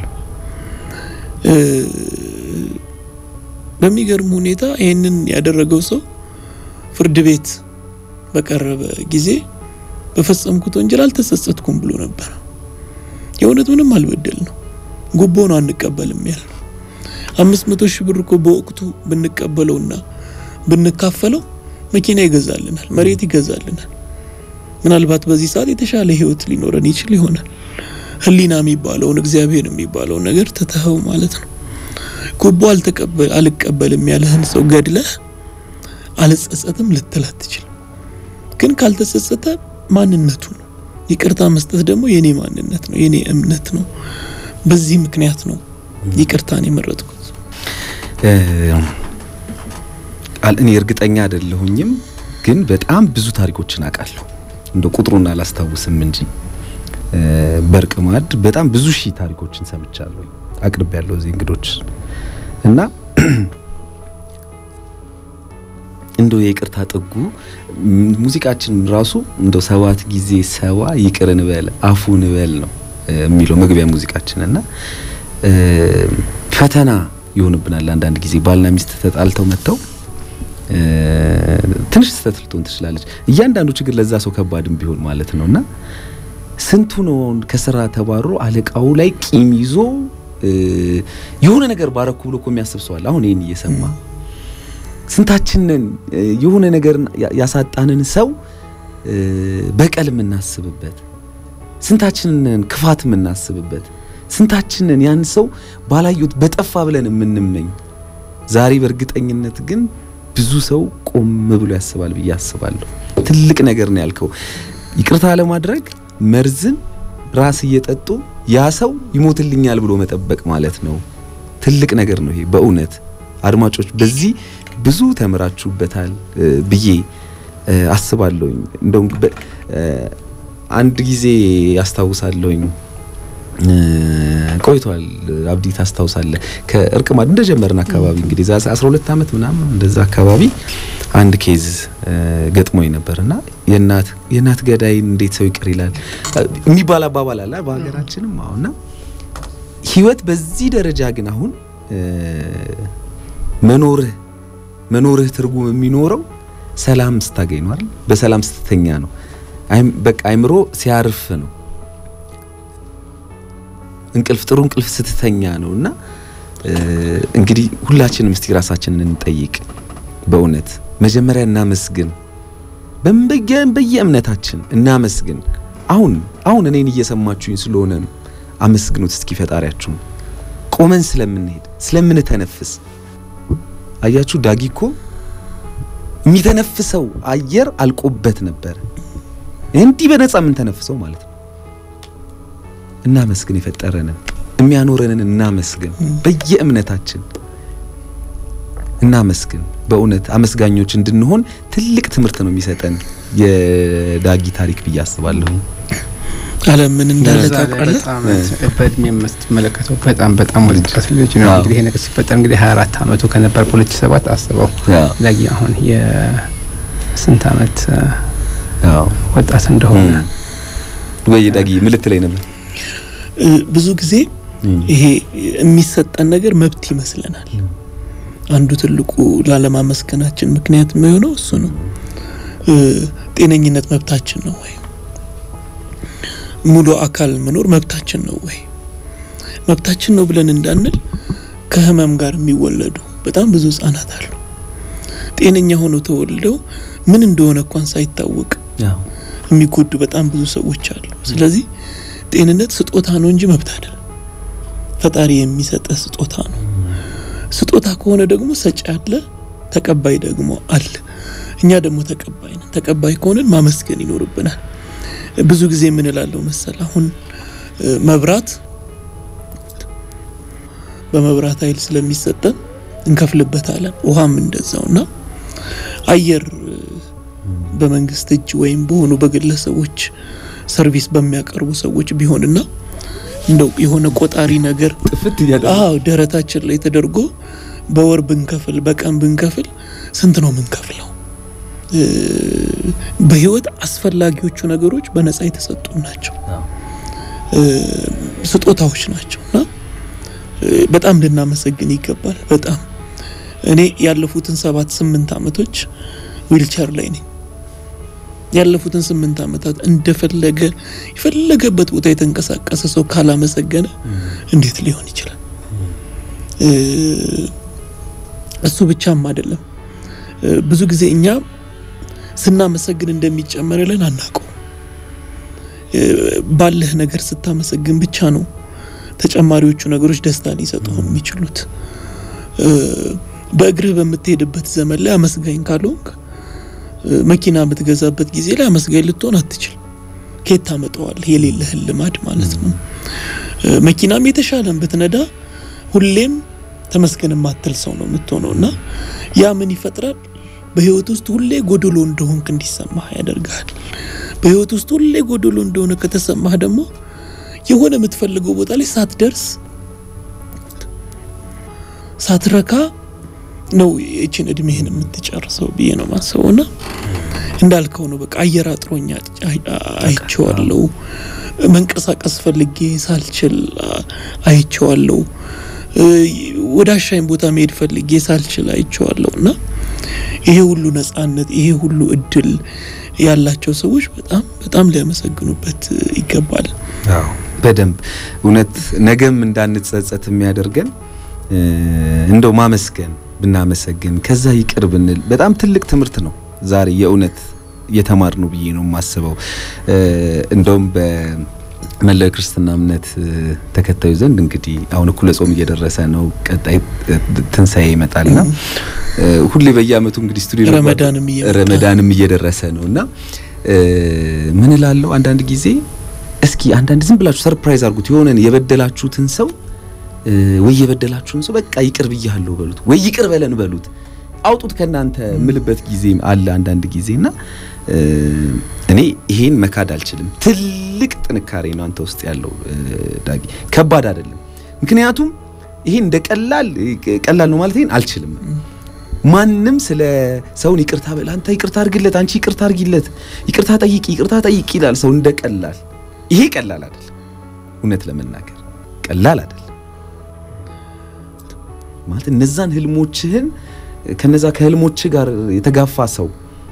በሚገርም ሁኔታ ይህንን ያደረገው ሰው ፍርድ ቤት በቀረበ ጊዜ በፈጸምኩት ወንጀል አልተጸጸትኩም ብሎ ነበር። የእውነት ምንም አልበደል ነው። ጉቦ ነው አንቀበልም ያል አምስት መቶ ሺህ ብር እኮ በወቅቱ ብንቀበለውና ብንካፈለው መኪና ይገዛልናል፣ መሬት ይገዛልናል። ምናልባት በዚህ ሰዓት የተሻለ ህይወት ሊኖረን ይችል ይሆናል። ህሊና የሚባለውን እግዚአብሔር የሚባለውን ነገር ትተኸው ማለት ነው። ጉቦ አልተቀበል አልቀበልም ያለህን ሰው ገድለህ አልጸጸትም ልትል አትችልም። ግን ካልተጸጸተ ማንነቱ ነው። ይቅርታ መስጠት ደግሞ የኔ ማንነት ነው፣ የኔ እምነት ነው። በዚህ ምክንያት ነው ይቅርታን የመረጥኩት። እኔ እርግጠኛ አይደለሁኝም፣ ግን በጣም ብዙ ታሪኮችን አውቃለሁ። እንደ ቁጥሩን አላስታውስም እንጂ በእርቅ ማዕድ በጣም ብዙ ሺህ ታሪኮችን ሰምቻለሁ፣ አቅርቤ ያለው እዚህ እንግዶች እና እንደው የይቅርታ ጥጉ ሙዚቃችን ራሱ እንደው ሰባት ጊዜ ሰባ ይቅር እንበል አፉ እንበል ነው የሚለው መግቢያ ሙዚቃችን እና ፈተና ይሆንብናል። አንዳንድ ጊዜ ባልና ሚስት ተጣልተው መጥተው ትንሽ ስህተት ልትሆን ትችላለች። እያንዳንዱ ችግር ለዛ ሰው ከባድም ቢሆን ማለት ነው እና ስንቱ ነው ከስራ ተባሮ አለቃው ላይ ቂም ይዞ የሆነ ነገር ባረኩ ብሎ እኮ የሚያስብ ሰው አለ። አሁን ይህን እየሰማ ስንታችንን የሆነ ነገር ያሳጣንን ሰው በቀል የምናስብበት፣ ስንታችንን ክፋት የምናስብበት፣ ስንታችንን ያን ሰው ባላዩት በጠፋ ብለን የምንመኝ። ዛሬ በእርግጠኝነት ግን ብዙ ሰው ቆም ብሎ ያስባል ብዬ አስባለሁ። ትልቅ ነገር ነው ያልከው። ይቅርታ ለማድረግ መርዝን ራስ እየጠጡ ያ ሰው ይሞትልኛል ብሎ መጠበቅ ማለት ነው። ትልቅ ነገር ነው ይሄ በእውነት አድማጮች በዚህ ብዙ ተምራችሁበታል ብዬ አስባለሁኝ። እንደውም አንድ ጊዜ ያስታውሳለሁኝ ቆይቷል። አብዲ ታስታውሳለህ? ከእርቅ ማዕድ እንደጀመርን አካባቢ እንግዲህ ዛ 12 ዓመት ምናምን እንደዛ አካባቢ አንድ ኬዝ ገጥሞኝ ነበርና የእናት የእናት ገዳይ እንዴት ሰው ይቅር ይላል የሚባል አባባል አለ በሀገራችንም። አሁንና ህይወት በዚህ ደረጃ ግን አሁን መኖርህ መኖርህ ትርጉም የሚኖረው ሰላም ስታገኝ ነው አይደል? በሰላም ስትተኛ ነው። በቃ አይምሮ ሲያርፍ ነው። እንቅልፍ ጥሩ እንቅልፍ ስትተኛ ነው። እና እንግዲህ ሁላችንም እስቲ ራሳችንን እንጠይቅ። በእውነት መጀመሪያ እናመስግን፣ በየእምነታችን እናመስግን። አሁን አሁን እኔን እየሰማችሁኝ ስለሆነ ነው። አመስግኑት እስኪ ፈጣሪያችሁን። ቆመን ስለምንሄድ ስለምንተነፍስ አያችሁ ዳጊ እኮ የሚተነፍሰው አየር አልቆበት ነበር። እንዲህ በነፃ የምንተነፍሰው ማለት ነው። እናመስግን፣ የፈጠረንን የሚያኖረንን እናመስግን። በየእምነታችን እናመስግን። በእውነት አመስጋኞች እንድንሆን ትልቅ ትምህርት ነው የሚሰጠን የዳጊ ታሪክ ብዬ አስባለሁ። አለም ምን እንዳለ ታውቃለህ? በእድሜ የምትመለከተው በጣም በጣም ወጣት ልጅ ነው። እንግዲህ ይሄ ነገር ሲፈጠር እንግዲህ 24 ዓመቱ ከነበር በ2007 አስበው ዳጊ አሁን የስንት ዓመት ወጣት እንደሆነ ወይ ዳጊ ምልት ላይ ነበር። ብዙ ጊዜ ይሄ የሚሰጠን ነገር መብት ይመስለናል። አንዱ ትልቁ ላለማመስገናችን ምክንያት የሚሆነው እሱ ነው። ጤነኝነት መብታችን ነው ወይ? ሙሉ አካል መኖር መብታችን ነው ወይ? መብታችን ነው ብለን እንዳንል ከህመም ጋር የሚወለዱ በጣም ብዙ ህጻናት አሉ። ጤነኛ ሆነው ተወልደው ምን እንደሆነ እንኳን ሳይታወቅ የሚጎዱ በጣም ብዙ ሰዎች አሉ። ስለዚህ ጤንነት ስጦታ ነው እንጂ መብት አይደለም። ፈጣሪ የሚሰጠ ስጦታ ነው። ስጦታ ከሆነ ደግሞ ሰጪ አለ፣ ተቀባይ ደግሞ አለ። እኛ ደግሞ ተቀባይ ነን። ተቀባይ ከሆንን ማመስገን ይኖርብናል። ብዙ ጊዜ ምን እላለሁ መሰል፣ አሁን መብራት በመብራት ኃይል ስለሚሰጠን እንከፍልበታለን። ውሃም እንደዛው እና አየር በመንግስት እጅ ወይም በሆኑ በግለሰቦች ሰርቪስ በሚያቀርቡ ሰዎች ቢሆንና እንደው የሆነ ቆጣሪ ነገር ጥፍት አዎ ደረታችን ላይ ተደርጎ በወር ብንከፍል በቀን ብንከፍል ስንት ነው የምንከፍለው? በህይወት አስፈላጊዎቹ ነገሮች በነጻ የተሰጡ ናቸው፣ ስጦታዎች ናቸው እና በጣም ልናመሰግን ይገባል። በጣም እኔ ያለፉትን ሰባት ስምንት አመቶች ዊልቸር ላይ ነኝ። ያለፉትን ስምንት ዓመታት እንደፈለገ የፈለገበት ቦታ የተንቀሳቀሰ ሰው ካላመሰገነ እንዴት ሊሆን ይችላል? እሱ ብቻም አይደለም። ብዙ ጊዜ እኛ ስናመሰግን እንደሚጨመርልን አናውቀው። ባለህ ነገር ስታመሰግን ብቻ ነው ተጨማሪዎቹ ነገሮች ደስታ ሊሰጡህ የሚችሉት። በእግርህ በምትሄድበት ዘመን ላይ አመስጋኝ ካልሆንክ መኪና የምትገዛበት ጊዜ ላይ አመስጋኝ ልትሆን አትችል። ከየት ታመጣዋለህ? የሌለህን ልማድ ማለት ነው። መኪናም የተሻለን ብትነዳ ሁሌም ተመስገን የማትል ሰው ነው የምትሆነው እና ያ ምን ይፈጥራል? በህይወት ውስጥ ሁሌ ጎደሎ እንደሆንክ እንዲሰማህ ያደርግሃል። በህይወት ውስጥ ሁሌ ጎደሎ እንደሆነ ከተሰማህ ደግሞ የሆነ የምትፈልገው ቦታ ላይ ሳትደርስ ሳትረካ ነው ይችን እድሜህን የምትጨርሰው ብዬ ነው ማስበው። እና እንዳልከው ነው በቃ አየር አጥሮኛ አይቼዋለሁ። መንቀሳቀስ ፈልጌ ሳልችል አይቼዋለሁ። ወደ አሻኝ ቦታ መሄድ ፈልጌ ሳልችል አይቼዋለሁ። እና ይሄ ሁሉ ነጻነት፣ ይሄ ሁሉ እድል ያላቸው ሰዎች በጣም በጣም ሊያመሰግኑበት ይገባል። አዎ በደንብ እውነት ነገም እንዳንጸጸት የሚያደርገን እንደው ማመስገን ብናመሰግን ከዛ ይቅር ብንል በጣም ትልቅ ትምህርት ነው ዛሬ የእውነት የተማር ነው ብዬ ነው የማስበው። እንደውም በመላው ክርስትና እምነት ተከታዩ ዘንድ እንግዲህ አሁን እኩለ ጾም እየደረሰ ነው። ቀጣይ ትንሣኤ ይመጣልና ሁሌ በየአመቱ እንግዲህ ስቱዲዮ ረመዳንም እየመጣ ረመዳንም እየደረሰ ነው እና ምን እላለሁ አንዳንድ ጊዜ እስኪ አንዳንድ ዝም ብላችሁ ሰርፕራይዝ አድርጉት የሆነን የበደላችሁትን ሰው ወይ የበደላችሁን ሰው በቃ ይቅር ብያለሁ በሉት፣ ወይ ይቅር በለን በሉት። አውጡት ከናንተ ምልበት ጊዜ አለ አንዳንድ ጊዜና እኔ ይሄን መካድ አልችልም። ትልቅ ጥንካሬ ነው አንተ ውስጥ ያለው ዳጊ፣ ከባድ አይደለም። ምክንያቱም ይሄን እንደ ቀላል ቀላል ነው ማለት ይሄን አልችልም። ማንም ስለ ሰውን ይቅርታ በል አንተ ይቅርታ አድርግለት፣ አንቺ ይቅርታ አድርጊለት፣ ይቅርታ ጠይቂ፣ ይቅርታ ጠይቂ ይላል ሰው እንደ ቀላል። ይሄ ቀላል አይደለም። እውነት ለመናገር ቀላል አይደለም ማለት እነዛን ህልሞችህን ከነዛ ከህልሞች ጋር የተጋፋ ሰው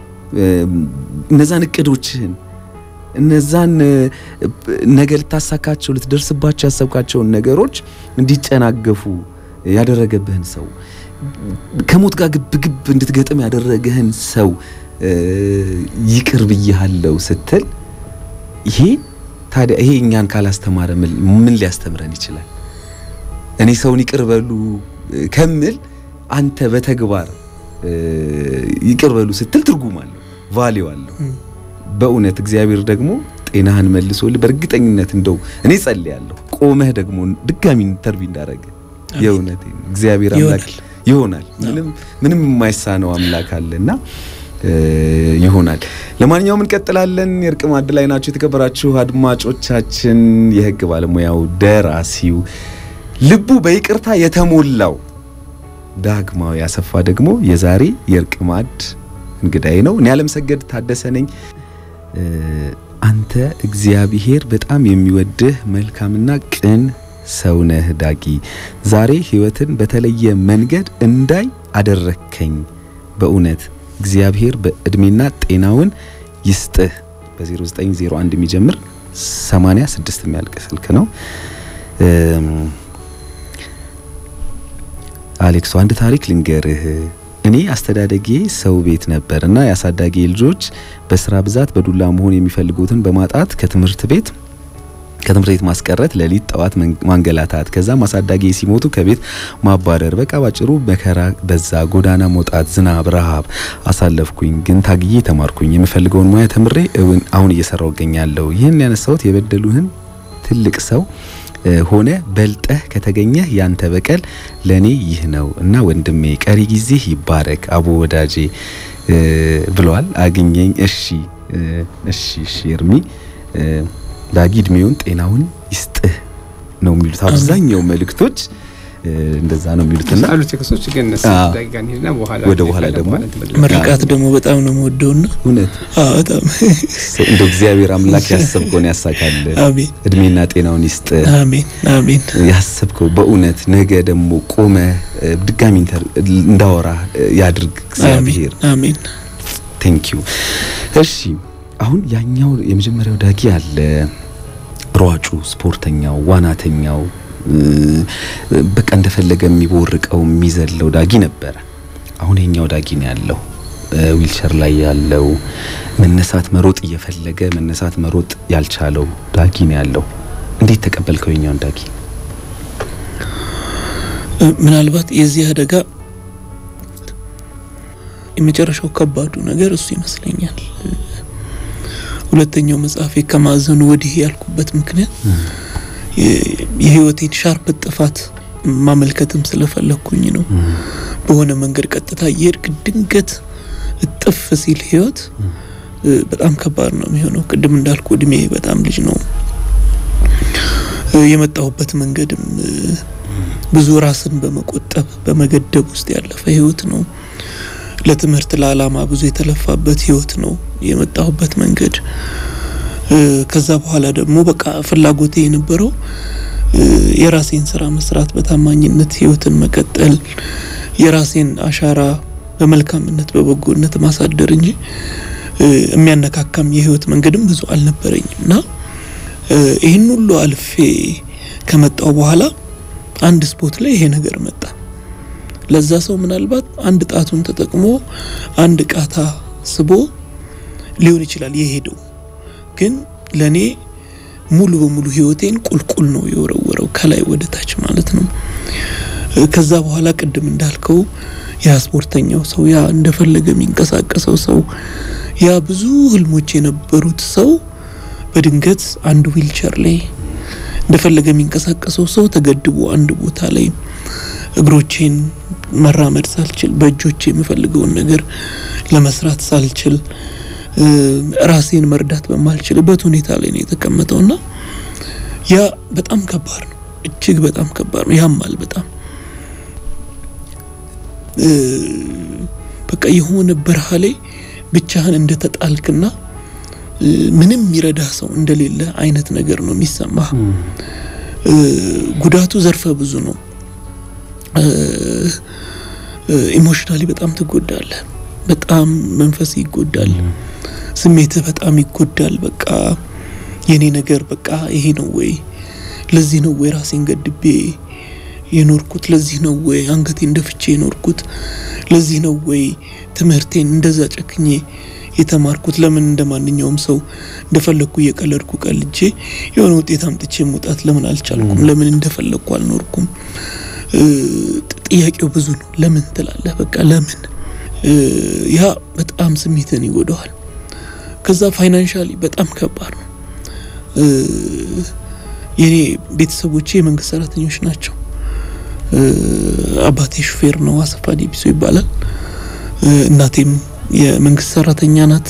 እነዛን እቅዶችህን እነዛን ነገ ልታሳካቸው ልትደርስባቸው ያሰብካቸውን ነገሮች እንዲጨናገፉ ያደረገብህን ሰው ከሞት ጋር ግብ ግብ እንድትገጥም ያደረገህን ሰው ይቅር ብያለሁ ስትል ይሄ ታዲያ ይሄ እኛን ካላስተማረ ምን ሊያስተምረን ይችላል? እኔ ሰውን ይቅር በሉ ከምል አንተ በተግባር ይቅር በሉ ስትል ትርጉም አለው፣ ቫሊው አለው። በእውነት እግዚአብሔር ደግሞ ጤናህን መልሶልህ በእርግጠኝነት እንደው እኔ ጸልያለሁ ቆመህ ደግሞ ድጋሚ ኢንተርቪው እንዳረገ የእውነት እግዚአብሔር አምላክ ይሆናል። ምንም ምንም የማይሳነው አምላክ አለና ይሆናል። ለማንኛውም እንቀጥላለን። የእርቅ ማዕድ ላይ ናቸው የተከበራችሁ አድማጮቻችን። የህግ ባለሙያው ደራሲው ልቡ በይቅርታ የተሞላው ዳግማዊ አሰፋ ደግሞ የዛሬ የእርቅ ማዕድ እንግዳዬ ነው። እኔ አለምሰገድ ታደሰ ነኝ። አንተ እግዚአብሔር በጣም የሚወድህ መልካምና ቅን ሰውነህ ዳጊ፣ ዛሬ ህይወትን በተለየ መንገድ እንዳይ አደረከኝ። በእውነት እግዚአብሔር በእድሜና ጤናውን ይስጥህ። በ0901 የሚጀምር 86 የሚያልቅ ስልክ ነው። አሌክሶ አንድ ታሪክ ልንገርህ። እኔ አስተዳደጌ ሰው ቤት ነበር እና የአሳዳጊ ልጆች በስራ ብዛት በዱላ መሆን የሚፈልጉትን በማጣት ከትምህርት ቤት ከትምህርት ቤት ማስቀረት፣ ሌሊት ጠዋት ማንገላታት፣ ከዛም አሳዳጊ ሲሞቱ ከቤት ማባረር። በቃ ባጭሩ መከራ በዛ። ጎዳና መውጣት፣ ዝናብ፣ ረሃብ አሳለፍኩኝ። ግን ታግዬ ተማርኩኝ። የምፈልገውን ሙያ ተምሬ አሁን እየሰራው እገኛለሁ። ይህን ያነሳሁት የበደሉህን ትልቅ ሰው ሆነ በልጠህ ከተገኘህ ያንተ በቀል ለኔ ይህ ነው እና ወንድሜ ቀሪ ጊዜህ ይባረክ አቦ ወዳጄ ብለዋል። አግኘኝ። እሺ እሺ እሺ እርሚ ዳጊ እድሜውን ጤናውን ይስጥህ ነው የሚሉት አብዛኛው መልእክቶች እንደዛ ነው የሚሉትና አሉ ቴክስቶች ግን አዎ። ዳጊጋን ሄድና በኋላ ወደ በኋላ ደግሞ ምርቃት ደግሞ በጣም ነው የምወደውና እውነት አዎ በጣም እንደው እግዚአብሔር አምላክ ያሰብከውን ያሳካል። አሜን እድሜና ጤናውን ይስጥ። አሜን አሜን ያሰብከው በእውነት ነገ ደግሞ ቆመ ድጋሚ ኢንተር እንዳወራ ያድርግ እግዚአብሔር። አሜን ቴንክ ዩ። እሺ አሁን ያኛው የመጀመሪያው ዳጊ አለ ሯጩ፣ ስፖርተኛው፣ ዋናተኛው በቃ እንደፈለገ የሚቦርቀው የሚዘለው ዳጊ ነበረ። አሁን የኛው ዳጊ ነው ያለው ዊልቸር ላይ ያለው መነሳት መሮጥ እየፈለገ መነሳት መሮጥ ያልቻለው ዳጊ ነው ያለው። እንዴት ተቀበልከው የኛውን ዳጊ? ምናልባት የዚህ አደጋ የመጨረሻው ከባዱ ነገር እሱ ይመስለኛል። ሁለተኛው መጽሐፌ ከማዕዘኑ ወዲህ ያልኩበት ምክንያት የህይወቴን ሻርፕ ጥፋት ማመልከትም ስለፈለግኩኝ ነው። በሆነ መንገድ ቀጥታ እየሄድክ ድንገት እጥፍ ሲል ህይወት በጣም ከባድ ነው የሚሆነው። ቅድም እንዳልኩ እድሜ በጣም ልጅ ነው። የመጣሁበት መንገድም ብዙ ራስን በመቆጠብ በመገደብ ውስጥ ያለፈ ህይወት ነው። ለትምህርት ለዓላማ ብዙ የተለፋበት ህይወት ነው የመጣሁበት መንገድ። ከዛ በኋላ ደግሞ በቃ ፍላጎቴ የነበረው የራሴን ስራ መስራት፣ በታማኝነት ህይወትን መቀጠል፣ የራሴን አሻራ በመልካምነት በበጎነት ማሳደር እንጂ የሚያነካካም የህይወት መንገድም ብዙ አልነበረኝም እና ይህን ሁሉ አልፌ ከመጣው በኋላ አንድ ስፖት ላይ ይሄ ነገር መጣ። ለዛ ሰው ምናልባት አንድ ጣቱን ተጠቅሞ አንድ ቃታ ስቦ ሊሆን ይችላል የሄደው፣ ግን ለእኔ ሙሉ በሙሉ ህይወቴን ቁልቁል ነው የወረወረው ከላይ ወደ ታች ማለት ነው። ከዛ በኋላ ቅድም እንዳልከው ያ ስፖርተኛው ሰው ያ እንደፈለገ የሚንቀሳቀሰው ሰው ያ ብዙ ህልሞች የነበሩት ሰው በድንገት አንድ ዊልቸር ላይ እንደፈለገ የሚንቀሳቀሰው ሰው ተገድቦ አንድ ቦታ ላይ እግሮቼን መራመድ ሳልችል በእጆቼ የምፈልገውን ነገር ለመስራት ሳልችል ራሴን መርዳት በማልችልበት ሁኔታ ላይ ነው የተቀመጠውና ያ በጣም ከባድ ነው። እጅግ በጣም ከባድ ነው። ያማል በጣም በቃ የሆነ በረሃ ላይ ብቻህን እንደተጣልክና ምንም የሚረዳ ሰው እንደሌለ አይነት ነገር ነው የሚሰማ። ጉዳቱ ዘርፈ ብዙ ነው። ኢሞሽናሊ በጣም ትጎዳለህ። በጣም መንፈስ ይጎዳል። ስሜትህ በጣም ይጎዳል። በቃ የኔ ነገር በቃ ይሄ ነው ወይ? ለዚህ ነው ወይ ራሴን ገድቤ የኖርኩት? ለዚህ ነው ወይ አንገቴን ደፍቼ የኖርኩት? ለዚህ ነው ወይ ትምህርቴን እንደዛ ጨክኜ የተማርኩት? ለምን እንደ ማንኛውም ሰው እንደፈለግኩ እየቀለድኩ ቀልጄ የሆነ ውጤት አምጥቼ መውጣት ለምን አልቻልኩም? ለምን እንደፈለግኩ አልኖርኩም? ጥያቄው ብዙ ነው። ለምን ትላለህ? በቃ ለምን ያ በጣም ስሜትን ይጎዳዋል። ከዛ ፋይናንሻሊ በጣም ከባድ ነው። የኔ ቤተሰቦቼ የመንግስት ሰራተኞች ናቸው። አባቴ ሹፌር ነው፣ አሰፋ ዲቢሶ ይባላል። እናቴም የመንግስት ሰራተኛ ናት።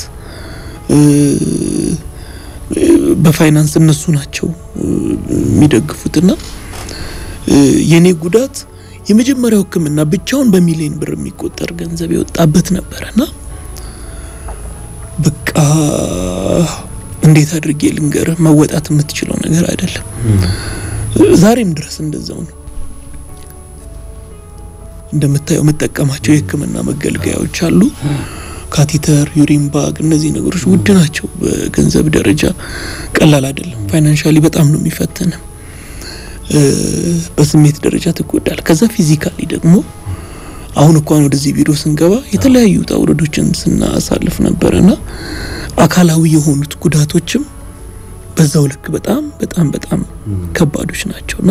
በፋይናንስ እነሱ ናቸው የሚደግፉትና የኔ ጉዳት የመጀመሪያው ሕክምና ብቻውን በሚሊዮን ብር የሚቆጠር ገንዘብ የወጣበት ነበረና በቃ እንዴት አድርጌ ልንገርህ፣ መወጣት የምትችለው ነገር አይደለም። ዛሬም ድረስ እንደዛው ነው። እንደምታየው የምጠቀማቸው የህክምና መገልገያዎች አሉ። ካቲተር፣ ዩሪን ባግ፣ እነዚህ ነገሮች ውድ ናቸው። በገንዘብ ደረጃ ቀላል አይደለም። ፋይናንሻሊ በጣም ነው የሚፈትን። በስሜት ደረጃ ትጎዳል። ከዛ ፊዚካሊ ደግሞ አሁን እንኳን ወደዚህ ቢሮ ስንገባ የተለያዩ ውጣ ውረዶችን ስናሳልፍ ነበረና አካላዊ የሆኑት ጉዳቶችም በዛው ልክ በጣም በጣም በጣም ከባዶች ናቸውና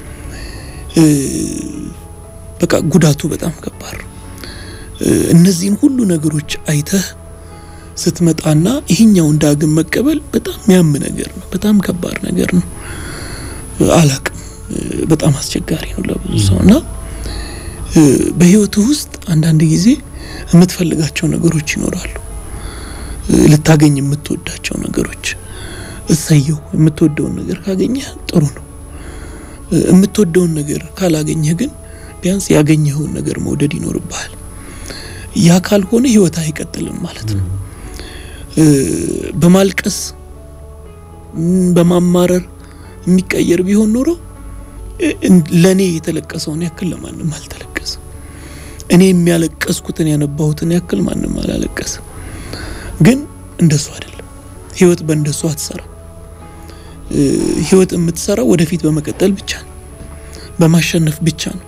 በቃ ጉዳቱ በጣም ከባድ ነው። እነዚህን ሁሉ ነገሮች አይተህ ስትመጣና ይህኛውን ዳግም መቀበል በጣም የሚያም ነገር ነው። በጣም ከባድ ነገር ነው። አላቅም በጣም አስቸጋሪ ነው ለብዙ ሰው እና በህይወትህ ውስጥ አንዳንድ ጊዜ የምትፈልጋቸው ነገሮች ይኖራሉ። ልታገኝ የምትወዳቸው ነገሮች እሰየው። የምትወደውን ነገር ካገኘህ ጥሩ ነው። የምትወደውን ነገር ካላገኘህ ግን ቢያንስ ያገኘኸውን ነገር መውደድ ይኖርብሃል። ያ ካልሆነ ህይወት አይቀጥልም ማለት ነው። በማልቀስ በማማረር የሚቀየር ቢሆን ኖሮ ለእኔ የተለቀሰውን ያክል ለማንም አልተለቀሰም። እኔ የሚያለቀስኩትን ያነባሁትን ያክል ማንም አላለቀሰም። ግን እንደሱ አይደለም። ህይወት በእንደሱ አትሰራ። ህይወት የምትሰራው ወደፊት በመቀጠል ብቻ ነው፣ በማሸነፍ ብቻ ነው።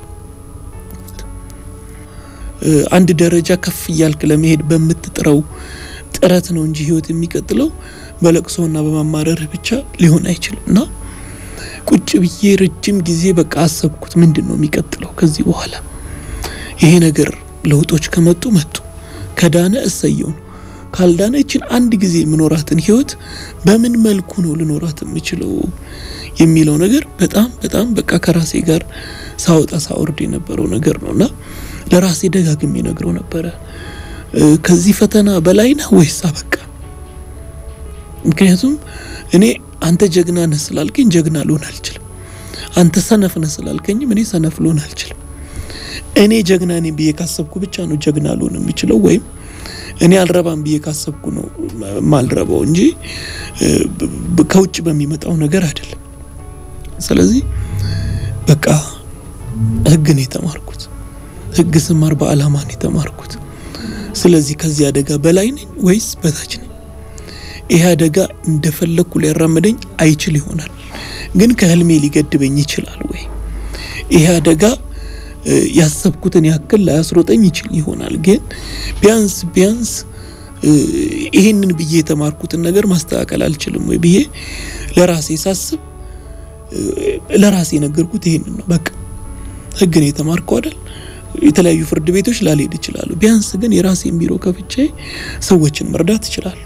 አንድ ደረጃ ከፍ እያልክ ለመሄድ በምትጥረው ጥረት ነው እንጂ ህይወት የሚቀጥለው በለቅሶና በማማረርህ ብቻ ሊሆን አይችልም። እና ቁጭ ብዬ ረጅም ጊዜ በቃ አሰብኩት፣ ምንድን ነው የሚቀጥለው ከዚህ በኋላ? ይሄ ነገር ለውጦች ከመጡ መጡ፣ ከዳነ እሰየው ነው። ካልዳነ ይችን አንድ ጊዜ የምኖራትን ህይወት በምን መልኩ ነው ልኖራት የምችለው የሚለው ነገር በጣም በጣም በቃ ከራሴ ጋር ሳወጣ ሳወርድ የነበረው ነገር ነው እና ለራሴ ደጋግሜ ነግረው ነበረ ከዚህ ፈተና በላይ ነህ ወይስ አበቃ? ምክንያቱም እኔ አንተ ጀግና ነህ ስላልከኝ ጀግና ልሆን አልችልም። አንተ ሰነፍ ነህ ስላልከኝም እኔ ሰነፍ ልሆን አልችልም። እኔ ጀግና ነኝ ብዬ ካሰብኩ ብቻ ነው ጀግና ልሆን የሚችለው ወይም እኔ አልረባም ብዬ ካሰብኩ ነው ማልረባው እንጂ ከውጭ በሚመጣው ነገር አይደለም። ስለዚህ በቃ ህግ ነው የተማርኩት። ህግ ስማር በአላማ ነው የተማርኩት። ስለዚህ ከዚህ አደጋ በላይ ነኝ ወይስ በታች ነኝ? ይህ አደጋ እንደፈለግኩ ሊያራምደኝ አይችል ይሆናል፣ ግን ከህልሜ ሊገድበኝ ይችላል ወይ? ይህ አደጋ ያሰብኩትን ያክል ላያስሮጠኝ ይችል ይሆናል፣ ግን ቢያንስ ቢያንስ ይህንን ብዬ የተማርኩትን ነገር ማስተካከል አልችልም ወይ ብዬ ለራሴ ሳስብ ለራሴ የነገርኩት ይሄንን ነው። በቃ ህግ ነው የተማርከው አይደል? የተለያዩ ፍርድ ቤቶች ላልሄድ እችላለሁ። ቢያንስ ግን የራሴን ቢሮ ከፍቼ ሰዎችን መርዳት እችላለሁ።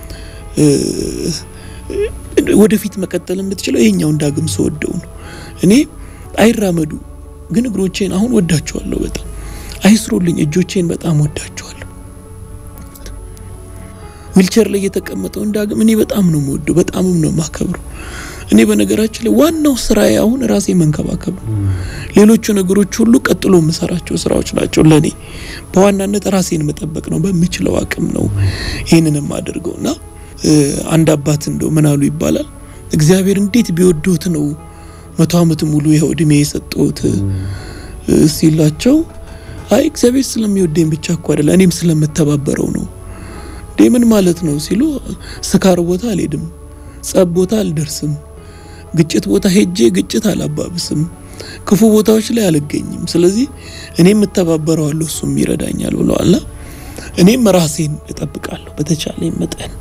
ወደፊት መቀጠል የምትችለው ይሄኛውን ዳግም ስወደው ነው። እኔ አይራመዱ ግን እግሮቼን አሁን ወዳቸዋለሁ። በጣም አይስሩልኝ እጆቼን በጣም ወዳቸዋለሁ። ዊልቸር ላይ የተቀመጠውን ዳግም እኔ በጣም ነው የምወደው፣ በጣምም ነው የማከብረው። እኔ በነገራችን ላይ ዋናው ስራዬ አሁን ራሴ መንከባከብ ነው። ሌሎቹ ነገሮች ሁሉ ቀጥሎ የምሰራቸው ስራዎች ናቸው። ለእኔ በዋናነት ራሴን መጠበቅ ነው። በምችለው አቅም ነው ይህንን የማደርገው እና አንድ አባት እንደው ምን አሉ ይባላል እግዚአብሔር እንዴት ቢወዶት ነው መቶ ዓመት ሙሉ ይኸው እድሜ የሰጠሁት ሲላቸው፣ አይ እግዚአብሔር ስለሚወደኝ ብቻ እኮ አይደለም እኔም ስለምተባበረው ነው። እንዴ ምን ማለት ነው ሲሉ፣ ስካር ቦታ አልሄድም፣ ጸብ ቦታ አልደርስም፣ ግጭት ቦታ ሄጄ ግጭት አላባብስም፣ ክፉ ቦታዎች ላይ አልገኝም። ስለዚህ እኔም እተባበረዋለሁ እሱም ይረዳኛል ብለዋልና እኔም ራሴን እጠብቃለሁ በተቻለኝ መጠን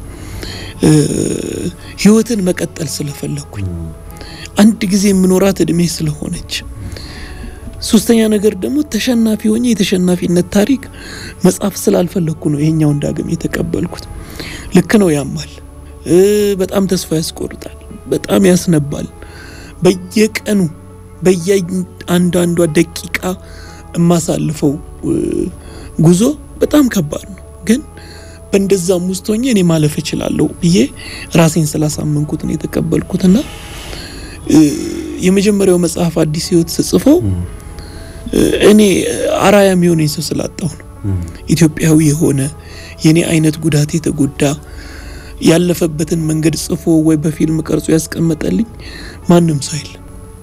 ህይወትን መቀጠል ስለፈለግኩኝ አንድ ጊዜ የምኖራት እድሜ ስለሆነች፣ ሶስተኛ ነገር ደግሞ ተሸናፊ ሆኜ የተሸናፊነት ታሪክ መጻፍ ስላልፈለግኩ ነው ይሄኛውን ዳግም የተቀበልኩት። ልክ ነው፣ ያማል፣ በጣም ተስፋ ያስቆርጣል፣ በጣም ያስነባል። በየቀኑ በየአንዳንዷ ደቂቃ የማሳልፈው ጉዞ በጣም ከባድ ነው ግን በእንደዛም ውስጥ ሆኜ እኔ ማለፍ እችላለሁ ብዬ ራሴን ስላሳመንኩት ነው የተቀበልኩትና የመጀመሪያው መጽሐፍ አዲስ ህይወት ስጽፈው እኔ አራያ የሚሆነኝ ሰው ስላጣሁ ነው። ኢትዮጵያዊ የሆነ የኔ አይነት ጉዳት የተጎዳ ያለፈበትን መንገድ ጽፎ ወይ በፊልም ቀርጾ ያስቀመጠልኝ ማንም ሰው የለም።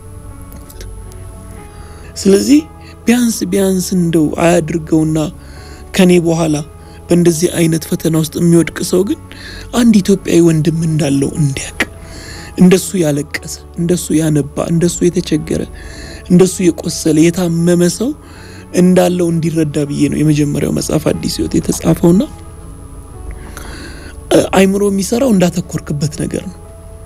ስለዚህ ቢያንስ ቢያንስ እንደው አያድርገውና ከኔ በኋላ በእንደዚህ አይነት ፈተና ውስጥ የሚወድቅ ሰው ግን አንድ ኢትዮጵያዊ ወንድም እንዳለው እንዲያውቅ፣ እንደሱ ያለቀሰ፣ እንደሱ ያነባ፣ እንደሱ የተቸገረ፣ እንደሱ የቆሰለ የታመመ ሰው እንዳለው እንዲረዳ ብዬ ነው የመጀመሪያው መጽሐፍ አዲስ ህይወት የተጻፈውና አይምሮ የሚሰራው እንዳተኮርክበት ነገር ነው።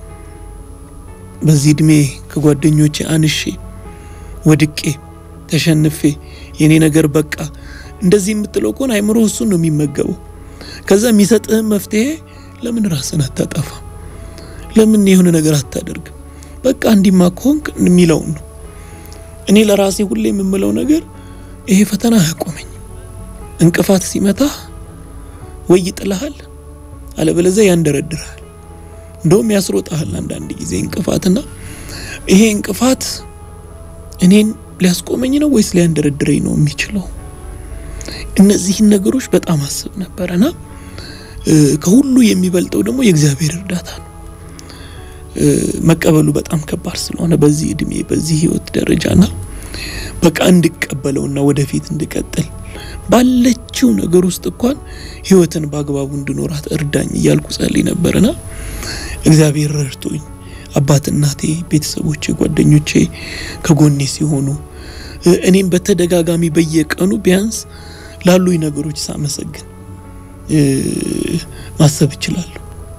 በዚህ እድሜ ከጓደኞቼ አንሼ ወድቄ ተሸንፌ የኔ ነገር በቃ እንደዚህ የምትለው ከሆነ አይምሮ እሱን ነው የሚመገበው። ከዛ የሚሰጥህን መፍትሄ ለምን ራስን አታጠፋም? ለምን የሆነ ነገር አታደርግም? በቃ እንዲማ ከሆንክ የሚለውን ነው። እኔ ለራሴ ሁሌ የምምለው ነገር ይሄ ፈተና አያቆመኝም። እንቅፋት ሲመታህ ወይ ይጥልሃል፣ አለበለዚያ ያንደረድርሃል፣ እንደውም ያስሮጣሃል አንዳንድ ጊዜ እንቅፋትና ይሄ እንቅፋት እኔን ሊያስቆመኝ ነው ወይስ ሊያንደረድረኝ ነው የሚችለው? እነዚህን ነገሮች በጣም አስብ ነበረና ከሁሉ የሚበልጠው ደግሞ የእግዚአብሔር እርዳታ ነው። መቀበሉ በጣም ከባድ ስለሆነ በዚህ እድሜ በዚህ ህይወት ደረጃና በቃ እንድቀበለውና ወደፊት እንድቀጥል ባለችው ነገር ውስጥ እንኳን ህይወትን በአግባቡ እንድኖራት እርዳኝ እያልኩ ጸልይ ነበርና እግዚአብሔር ረድቶኝ አባት፣ እናቴ፣ ቤተሰቦቼ፣ ጓደኞቼ ከጎኔ ሲሆኑ እኔም በተደጋጋሚ በየቀኑ ቢያንስ ላሉኝ ነገሮች ሳመሰግን ማሰብ እችላለሁ፣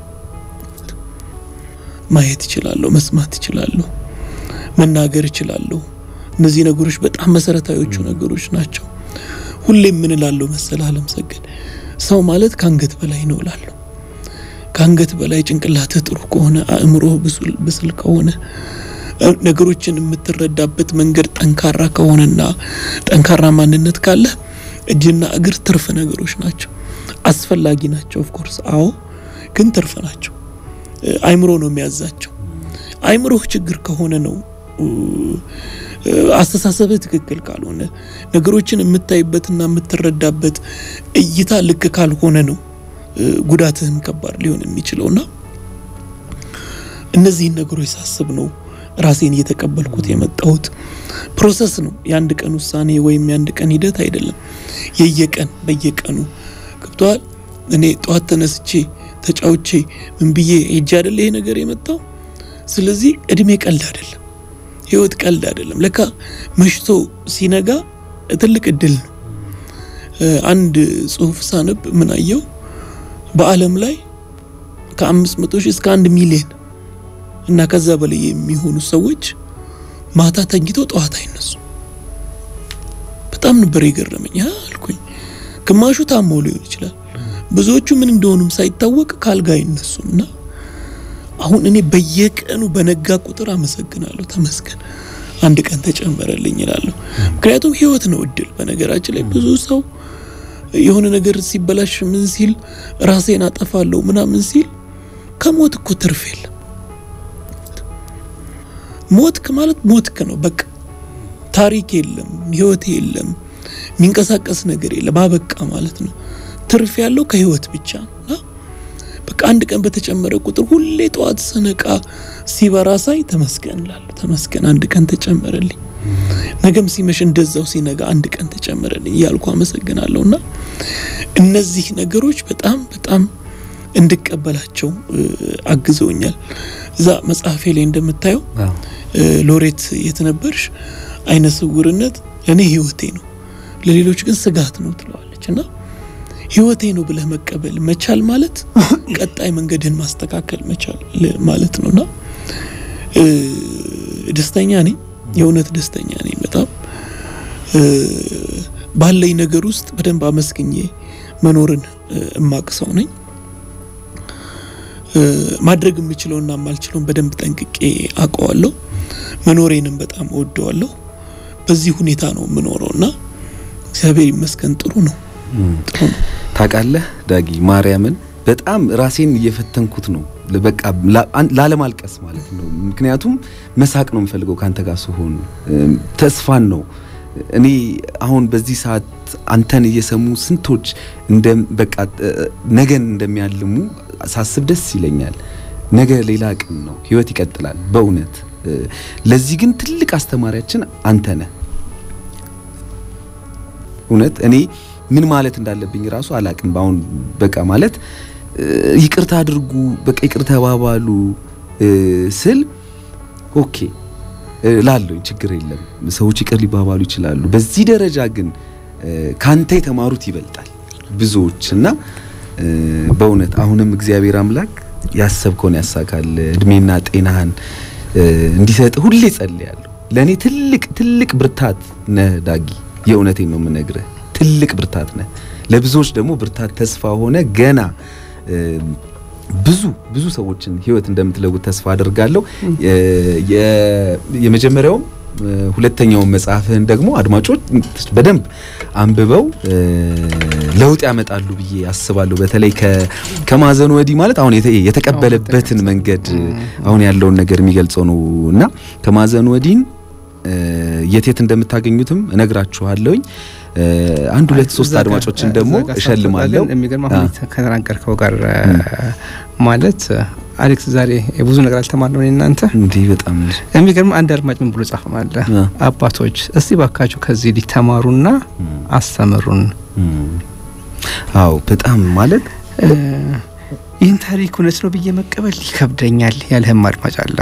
ማየት እችላለሁ፣ መስማት እችላለሁ፣ መናገር እችላለሁ። እነዚህ ነገሮች በጣም መሰረታዊዎቹ ነገሮች ናቸው። ሁሌም ምን እላለሁ መሰለህ አለም ሰገድ ሰው ማለት ከአንገት በላይ ነው እላለሁ። ከአንገት በላይ ጭንቅላትህ ጥሩ ከሆነ አእምሮህ ብስል ከሆነ ነገሮችን የምትረዳበት መንገድ ጠንካራ ከሆነና ጠንካራ ማንነት ካለ እጅና እግር ትርፍ ነገሮች ናቸው። አስፈላጊ ናቸው። ኦፍኮርስ አዎ፣ ግን ትርፍ ናቸው። አይምሮ ነው የሚያዛቸው። አይምሮህ ችግር ከሆነ ነው አስተሳሰብህ ትክክል ካልሆነ ነገሮችን የምታይበትና የምትረዳበት እይታ ልክ ካልሆነ ነው ጉዳትህም ከባድ ሊሆን የሚችለውና እነዚህን ነገሮች ሳስብ ነው ራሴን እየተቀበልኩት የመጣሁት። ፕሮሰስ ነው፣ የአንድ ቀን ውሳኔ ወይም የአንድ ቀን ሂደት አይደለም። የየቀን በየቀኑ ገብተዋል። እኔ ጠዋት ተነስቼ ተጫውቼ ምን ብዬ ሄጄ አይደለ ይሄ ነገር የመጣው። ስለዚህ እድሜ ቀልድ አይደለም፣ ህይወት ቀልድ አይደለም። ለካ መሽቶ ሲነጋ ትልቅ እድል ነው። አንድ ጽሁፍ ሳነብ ምን አየው፣ በዓለም ላይ ከአምስት መቶ ሺህ እስከ አንድ ሚሊዮን እና ከዛ በላይ የሚሆኑ ሰዎች ማታ ተኝተው ጠዋት አይነሱ። በጣም ነበር የገረመኝ አልኩኝ። ግማሹ ታመው ሊሆን ይችላል፣ ብዙዎቹ ምን እንደሆኑም ሳይታወቅ ካልጋ አይነሱም። እና አሁን እኔ በየቀኑ በነጋ ቁጥር አመሰግናለሁ፣ ተመስገን አንድ ቀን ተጨመረልኝ እላለሁ። ምክንያቱም ህይወት ነው እድል። በነገራችን ላይ ብዙ ሰው የሆነ ነገር ሲበላሽ ምን ሲል ራሴን አጠፋለሁ ምናምን ሲል ከሞት እኮ ትርፍ የለም። ሞትክ ማለት ሞትክ ነው። በቃ ታሪክ የለም፣ ህይወት የለም፣ የሚንቀሳቀስ ነገር የለም። አበቃ ማለት ነው። ትርፍ ያለው ከህይወት ብቻ ነው። በቃ አንድ ቀን በተጨመረ ቁጥር ሁሌ ጠዋት ስነቃ ሲበራ ሳይ ተመስገን እላለሁ። ተመስገን አንድ ቀን ተጨመረልኝ። ነገም ሲመሽ እንደዛው ሲነጋ አንድ ቀን ተጨመረልኝ እያልኩ አመሰግናለሁ። እና እነዚህ ነገሮች በጣም በጣም እንድቀበላቸው አግዘውኛል። እዛ መጽሐፌ ላይ እንደምታየው ሎሬት የተነበርሽ አይነ ስውርነት ለእኔ ህይወቴ ነው፣ ለሌሎች ግን ስጋት ነው ትለዋለች። እና ህይወቴ ነው ብለህ መቀበል መቻል ማለት ቀጣይ መንገድህን ማስተካከል መቻል ማለት ነው። እና ደስተኛ ነኝ፣ የእውነት ደስተኛ ነኝ። በጣም ባለኝ ነገር ውስጥ በደንብ አመስግኜ መኖርን እማቅ ሰው ነኝ። ማድረግ የምችለውና የማልችለውን በደንብ ጠንቅቄ አውቀዋለሁ። መኖሬንም በጣም እወደዋለሁ። በዚህ ሁኔታ ነው የምኖረው እና እግዚአብሔር ይመስገን ጥሩ ነው። ታውቃለህ ዳጊ ማርያምን በጣም ራሴን እየፈተንኩት ነው። በቃ ላለማልቀስ ማለት ነው። ምክንያቱም መሳቅ ነው የምፈልገው ካንተ ጋር ስሆን ተስፋን ነው እኔ አሁን በዚህ ሰዓት አንተን እየሰሙ ስንቶች እንደ በቃ ነገን እንደሚያልሙ ሳስብ ደስ ይለኛል። ነገ ሌላ ቀን ነው፣ ህይወት ይቀጥላል። በእውነት ለዚህ ግን ትልቅ አስተማሪያችን አንተ ነህ። እውነት እኔ ምን ማለት እንዳለብኝ ራሱ አላቅም። በአሁን በቃ ማለት ይቅርታ አድርጉ፣ በቃ ይቅር ተባባሉ ስል ኦኬ ላለኝ ችግር የለም ሰዎች ይቅር ሊባባሉ ይችላሉ። በዚህ ደረጃ ግን ካንተ የተማሩት ይበልጣል ብዙዎች እና በእውነት አሁንም እግዚአብሔር አምላክ ያሰብከውን ያሳካል፣ እድሜና ጤናህን እንዲሰጥ ሁሌ ጸልያለሁ። ለእኔ ትልቅ ትልቅ ብርታት ነህ ዳጊ፣ የእውነቴን ነው የምነግርህ። ትልቅ ብርታት ነህ። ለብዙዎች ደግሞ ብርታት ተስፋ ሆነ ገና ብዙ ብዙ ሰዎችን ህይወት እንደምትለውጥ ተስፋ አድርጋለሁ። የመጀመሪያውም ሁለተኛውን መጽሐፍህን ደግሞ አድማጮች በደንብ አንብበው ለውጥ ያመጣሉ ብዬ አስባለሁ። በተለይ ከማዘኑ ወዲህ ማለት አሁን የተቀበለበትን መንገድ አሁን ያለውን ነገር የሚገልጸው ነው እና ከማዘኑ ወዲህን የት የት እንደምታገኙትም እነግራችኋለሁኝ። አንድ ሁለት ሶስት አድማጮችን ደግሞ እሸልማለሁ። የሚገርም አሁን ከተናገርከው ጋር ማለት አሌክስ ዛሬ ብዙ ነገር አልተማርነው እናንተ እንዲህ በጣም የሚገርም አንድ አድማጭ ምን ብሎ ጻፈ ማለ አባቶች እስቲ ባካችሁ ከዚህ ሊተማሩና አስተምሩን። አዎ በጣም ማለት ይህን ታሪክ እውነት ነው ብዬ መቀበል ይከብደኛል ያለህም አድማጭ አለ።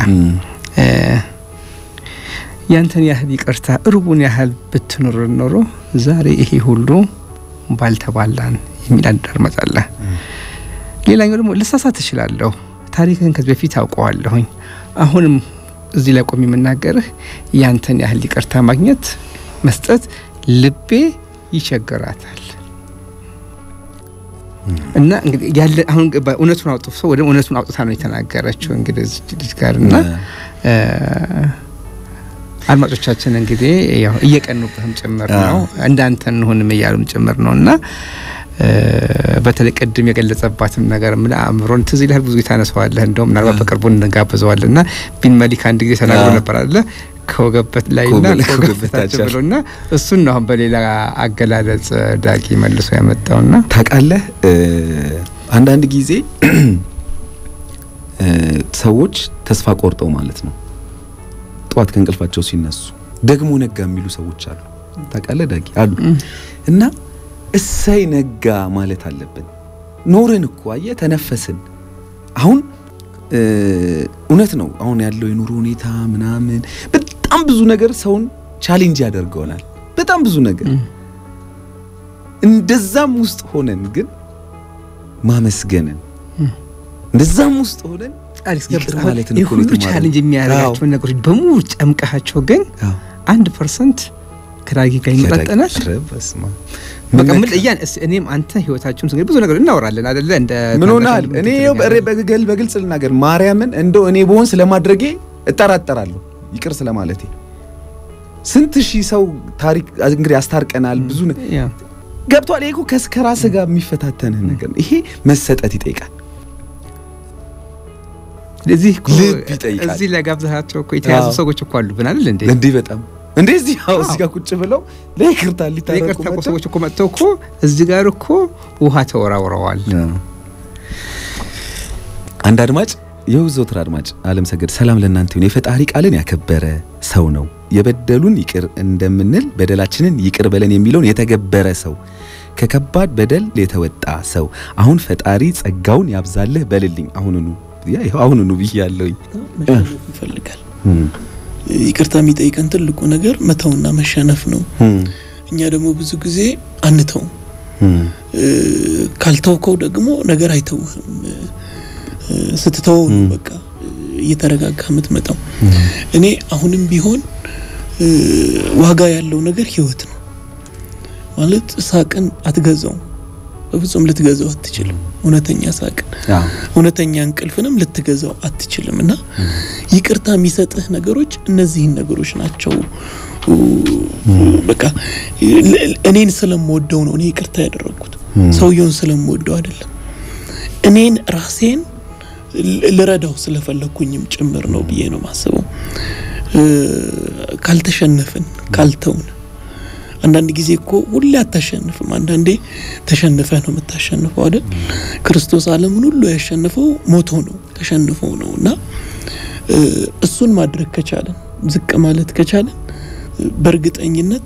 ያንተን ያህል ይቅርታ እርቡን ያህል ብትኖር ኖሮ ዛሬ ይሄ ሁሉ ባልተባላን የሚል አንድ አድማጭ አለ። ሌላኛው ደግሞ ልሳሳት እችላለሁ፣ ታሪክን ከዚህ በፊት አውቀዋለሁኝ። አሁንም እዚህ ላይ ቆም የምናገርህ ያንተን ያህል ይቅርታ ማግኘት መስጠት ልቤ ይቸግራታል እና እንግዲህ ያለ አሁን እውነቱን አውጥቶ ሰው ወደ እውነቱን አውጥታ ነው የተናገረችው እንግዲህ እዚህ ልጅ ጋር እና አድማጮቻችን እንግዲህ ያው እየቀኑብህም ጭምር ነው እንዳንተ እንሆንም እያሉም ጭምር ነው እና በተለይ ቅድም የገለጸባትም ነገር ምን አእምሮን ትዝ ይልሃል። ብዙ ታነሰዋለህ። እንደውም ምናልባት በቅርቡ እንጋብዘዋል እና ቢን መሊክ አንድ ጊዜ ተናግሮ ነበር አለ ከወገበት ላይና ከወገበታችን ብሎና እሱን ነው አሁን በሌላ አገላለጽ ዳጊ መልሶ ያመጣውና ታውቃለህ፣ አንዳንድ ጊዜ ሰዎች ተስፋ ቆርጠው ማለት ነው ጠዋት ከእንቅልፋቸው ሲነሱ ደግሞ ነጋ የሚሉ ሰዎች አሉ። ታውቃለህ ዳጊ አሉ እና እሰይ ነጋ ማለት አለብን። ኖርን እኮ አየህ፣ ተነፈስን። አሁን እውነት ነው። አሁን ያለው የኑሮ ሁኔታ ምናምን በጣም ብዙ ነገር ሰውን ቻሌንጅ ያደርገውናል። በጣም ብዙ ነገር እንደዛም ውስጥ ሆነን ግን ማመስገንን እንደዛም ውስጥ ሆነን ሁሉ ቻሌንጅ የሚያደርጋቸውን ነገሮች በሙሉ ጨምቀሃቸው ግን አንድ ፐርሰንት ከዳጊ ጋር ይመጣጠናል። በቃ ምን እያን እኔም አንተ ህይወታችሁን እንግዲህ ብዙ ነገር እናወራለን አይደለ? እንደ ምን ሆናል? እኔ በግል በግልጽ ልናገር ማርያምን እንደው እኔ በሆን ስለማድረጌ እጠራጠራለሁ፣ ይቅር ስለማለቴ። ስንት ሺህ ሰው ታሪክ እንግዲህ አስታርቀናል። ብዙ ገብቷል። ይሄ እኮ ከራስ ጋር የሚፈታተንህ ነገር ይሄ መሰጠት ይጠይቃል። እዚህ ልብ ይጠይቃል። እዚህ ላይ ጋብዛቸው እኮ የተያዙ ሰዎች እኮ አሉብን አይደል እንዴ? እንዲህ በጣም እንደዚህ ያው እዚህ ጋር ቁጭ ብለው ለይቅርታ ሊታረቁ ይቅርታ እኮ ሰዎች እኮ መጥተው እኮ እዚህ ጋር እኮ ውሃ ተወራውረዋል። አንድ አድማጭ የውዘውትር አድማጭ አለም ሰገድ ሰላም ለእናንተ ይሁን። የፈጣሪ ቃልን ያከበረ ሰው ነው። የበደሉን ይቅር እንደምንል በደላችንን ይቅር በለን የሚለውን የተገበረ ሰው ከከባድ በደል የተወጣ ሰው አሁን ፈጣሪ ጸጋውን ያብዛልህ በልልኝ አሁኑኑ ይኸው አሁኑኑ ብያለሁኝ። ይፈልጋል ይቅርታ የሚጠይቀን ትልቁ ነገር መተውና መሸነፍ ነው። እኛ ደግሞ ብዙ ጊዜ አንተውም። ካልተውከው ደግሞ ነገር አይተውህም። ስትተወው ነው በቃ እየተረጋጋ የምትመጣው። እኔ አሁንም ቢሆን ዋጋ ያለው ነገር ህይወት ነው ማለት ሳቅን አትገዛውም። በፍጹም ልትገዛው አትችልም። እውነተኛ ሳቅን እውነተኛ እንቅልፍንም ልትገዛው አትችልም። እና ይቅርታ የሚሰጥህ ነገሮች እነዚህን ነገሮች ናቸው። በቃ እኔን ስለምወደው ነው እኔ ይቅርታ ያደረግኩት፣ ሰውየውን ስለምወደው አይደለም። እኔን ራሴን ልረዳው ስለፈለግኩኝም ጭምር ነው ብዬ ነው ማስበው። ካልተሸነፍን ካልተውን አንዳንድ ጊዜ እኮ ሁሌ አታሸንፍም። አንዳንዴ ተሸንፈህ ነው የምታሸንፈው አይደል? ክርስቶስ ዓለምን ሁሉ ያሸንፈው ሞቶ ነው ተሸንፎ ነው እና እሱን ማድረግ ከቻለን ዝቅ ማለት ከቻለን በእርግጠኝነት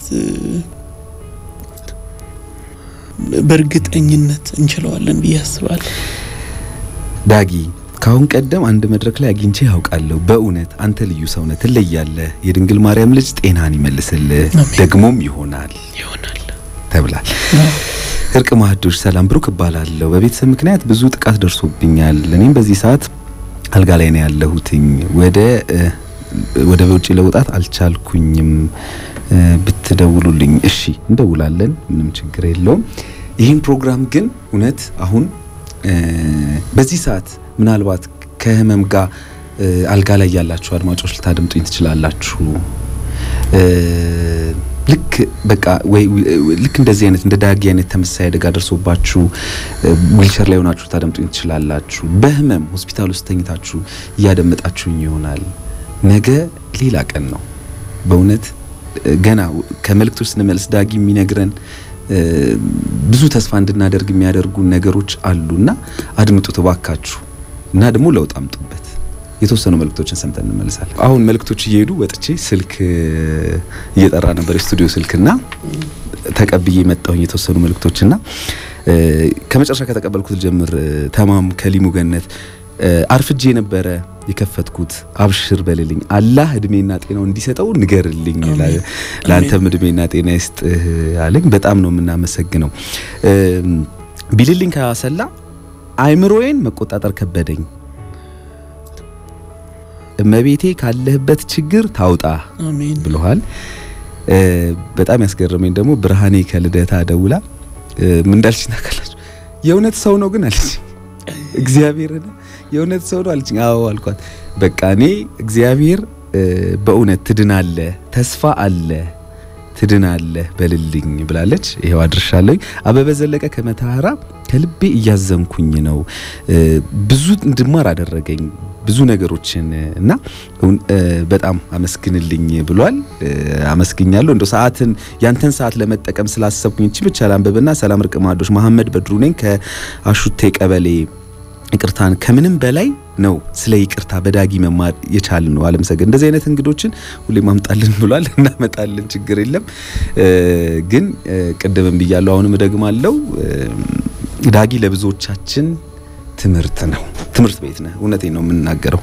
በእርግጠኝነት እንችለዋለን ብዬ አስባለሁ። ዳጊ ከአሁን ቀደም አንድ መድረክ ላይ አግኝቼ ያውቃለሁ። በእውነት አንተ ልዩ ሰው ነህ፣ ትለያለህ። የድንግል ማርያም ልጅ ጤናን ይመልስልህ፣ ደግሞም ይሆናል ይሆናል ተብላል። እርቅ ማህዶች ሰላም፣ ብሩክ እባላለሁ። በቤተሰብ ምክንያት ብዙ ጥቃት ደርሶብኛል። እኔም በዚህ ሰዓት አልጋ ላይ ነው ያለሁትኝ። ወደ ወደ ውጭ ለውጣት አልቻልኩኝም። ብትደውሉልኝ እሺ፣ እንደውላለን። ምንም ችግር የለውም። ይህን ፕሮግራም ግን እውነት አሁን በዚህ ሰዓት ምናልባት ከህመም ጋር አልጋ ላይ ያላችሁ አድማጮች ልታደምጡኝ ትችላላችሁ። ልክ በቃ ወይ ልክ እንደዚህ አይነት እንደ ዳጊ አይነት ተመሳሳይ አደጋ ደርሶባችሁ ዊልቸር ላይ ሆናችሁ ልታደምጡኝ ትችላላችሁ። በህመም ሆስፒታል ውስጥ ተኝታችሁ እያደመጣችሁኝ ይሆናል። ነገ ሌላ ቀን ነው። በእውነት ገና ከመልእክቶች ስንመልስ ዳጊ የሚነግረን ብዙ ተስፋ እንድናደርግ የሚያደርጉ ነገሮች አሉና አድምጡት እባካችሁ እና ደግሞ ለውጥ አምጡበት። የተወሰኑ መልእክቶችን ሰምተን እንመልሳለን። አሁን መልእክቶች እየሄዱ ወጥቼ ስልክ እየጠራ ነበር የስቱዲዮ ስልክና ተቀብዬ መጣሁኝ የተወሰኑ መልእክቶችና ከመጨረሻ ከተቀበልኩት ጀምር ተማም ከሊሙ ገነት አርፍጄ ነበረ የከፈትኩት አብሽር በልልኝ አላህ እድሜና ጤናው እንዲሰጠው ንገርልኝ፣ ለአንተም እድሜና ጤና ይስጥህ አለኝ። በጣም ነው የምናመሰግነው። ቢልልኝ ካሰላ አይምሮዬን መቆጣጠር ከበደኝ። እመቤቴ ካለህበት ችግር ታውጣ ብለዋል። በጣም ያስገረመኝ ደግሞ ብርሃኔ ከልደታ ደውላ ምን እንዳልች ታውቃላችሁ? የእውነት ሰው ነው ግን አለች። እግዚአብሔርን የእውነት ሰው ነው አለችኝ። አዎ አልኳት። በቃ እኔ እግዚአብሔር በእውነት ትድናለ፣ ተስፋ አለ፣ ትድናለ በልልኝ ብላለች። ይሄው አድርሻለሁ። አበበ ዘለቀ ከመተሃራ ከልቤ እያዘንኩኝ ነው። ብዙ እንድማር አደረገኝ ብዙ ነገሮችን እና በጣም አመስግንልኝ ብሏል። አመስግኛለሁ። እንደው ሰዓትን ያንተን ሰዓት ለመጠቀም ስላሰብኩኝ እቺ ብቻ ላንብብና ሰላም ርቅ ማዶች መሐመድ በድሩ ነኝ ከአሹቴ ቀበሌ ይቅርታን ከምንም በላይ ነው ስለ ይቅርታ በዳጊ መማር የቻል ነው። አለምሰገድ እንደዚህ አይነት እንግዶችን ሁሌ ማምጣልን ብሏል። እናመጣልን፣ ችግር የለም ግን ቅድምም ብያለሁ፣ አሁንም እደግማለሁ ዳጊ ለብዙዎቻችን ትምህርት ነው። ትምህርት ቤት ነህ። እውነቴን ነው የምናገረው።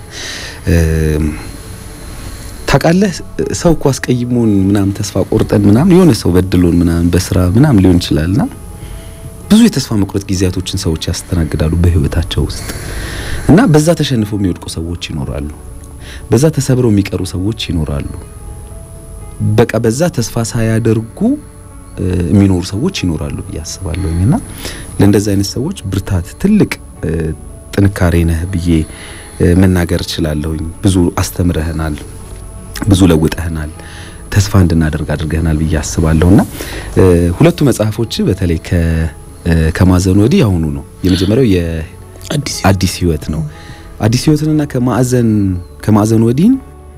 ታውቃለህ ሰው እኮ አስቀይሞን ምናምን ተስፋ ቆርጠን ምናምን የሆነ ሰው በድሎን ምናምን በስራ ምናምን ሊሆን ይችላልና ብዙ የተስፋ መቁረጥ ጊዜያቶችን ሰዎች ያስተናግዳሉ በህይወታቸው ውስጥ እና በዛ ተሸንፈው የሚወድቁ ሰዎች ይኖራሉ። በዛ ተሰብረው የሚቀሩ ሰዎች ይኖራሉ። በቃ በዛ ተስፋ ሳያደርጉ የሚኖሩ ሰዎች ይኖራሉ ብዬ አስባለሁኝ እና ለእንደዚህ አይነት ሰዎች ብርታት ትልቅ ጥንካሬ ነህ ብዬ መናገር እችላለሁኝ። ብዙ አስተምረህናል፣ ብዙ ለውጠህናል፣ ተስፋ እንድናደርግ አድርገህናል ብዬ አስባለሁና ሁለቱ መጽሐፎች በተለይ ከማዕዘን ወዲህ አሁኑ ነው የመጀመሪያው የአዲስ ህይወት ነው። አዲስ ህይወትንና ከማዕዘን ከማዕዘን ወዲህን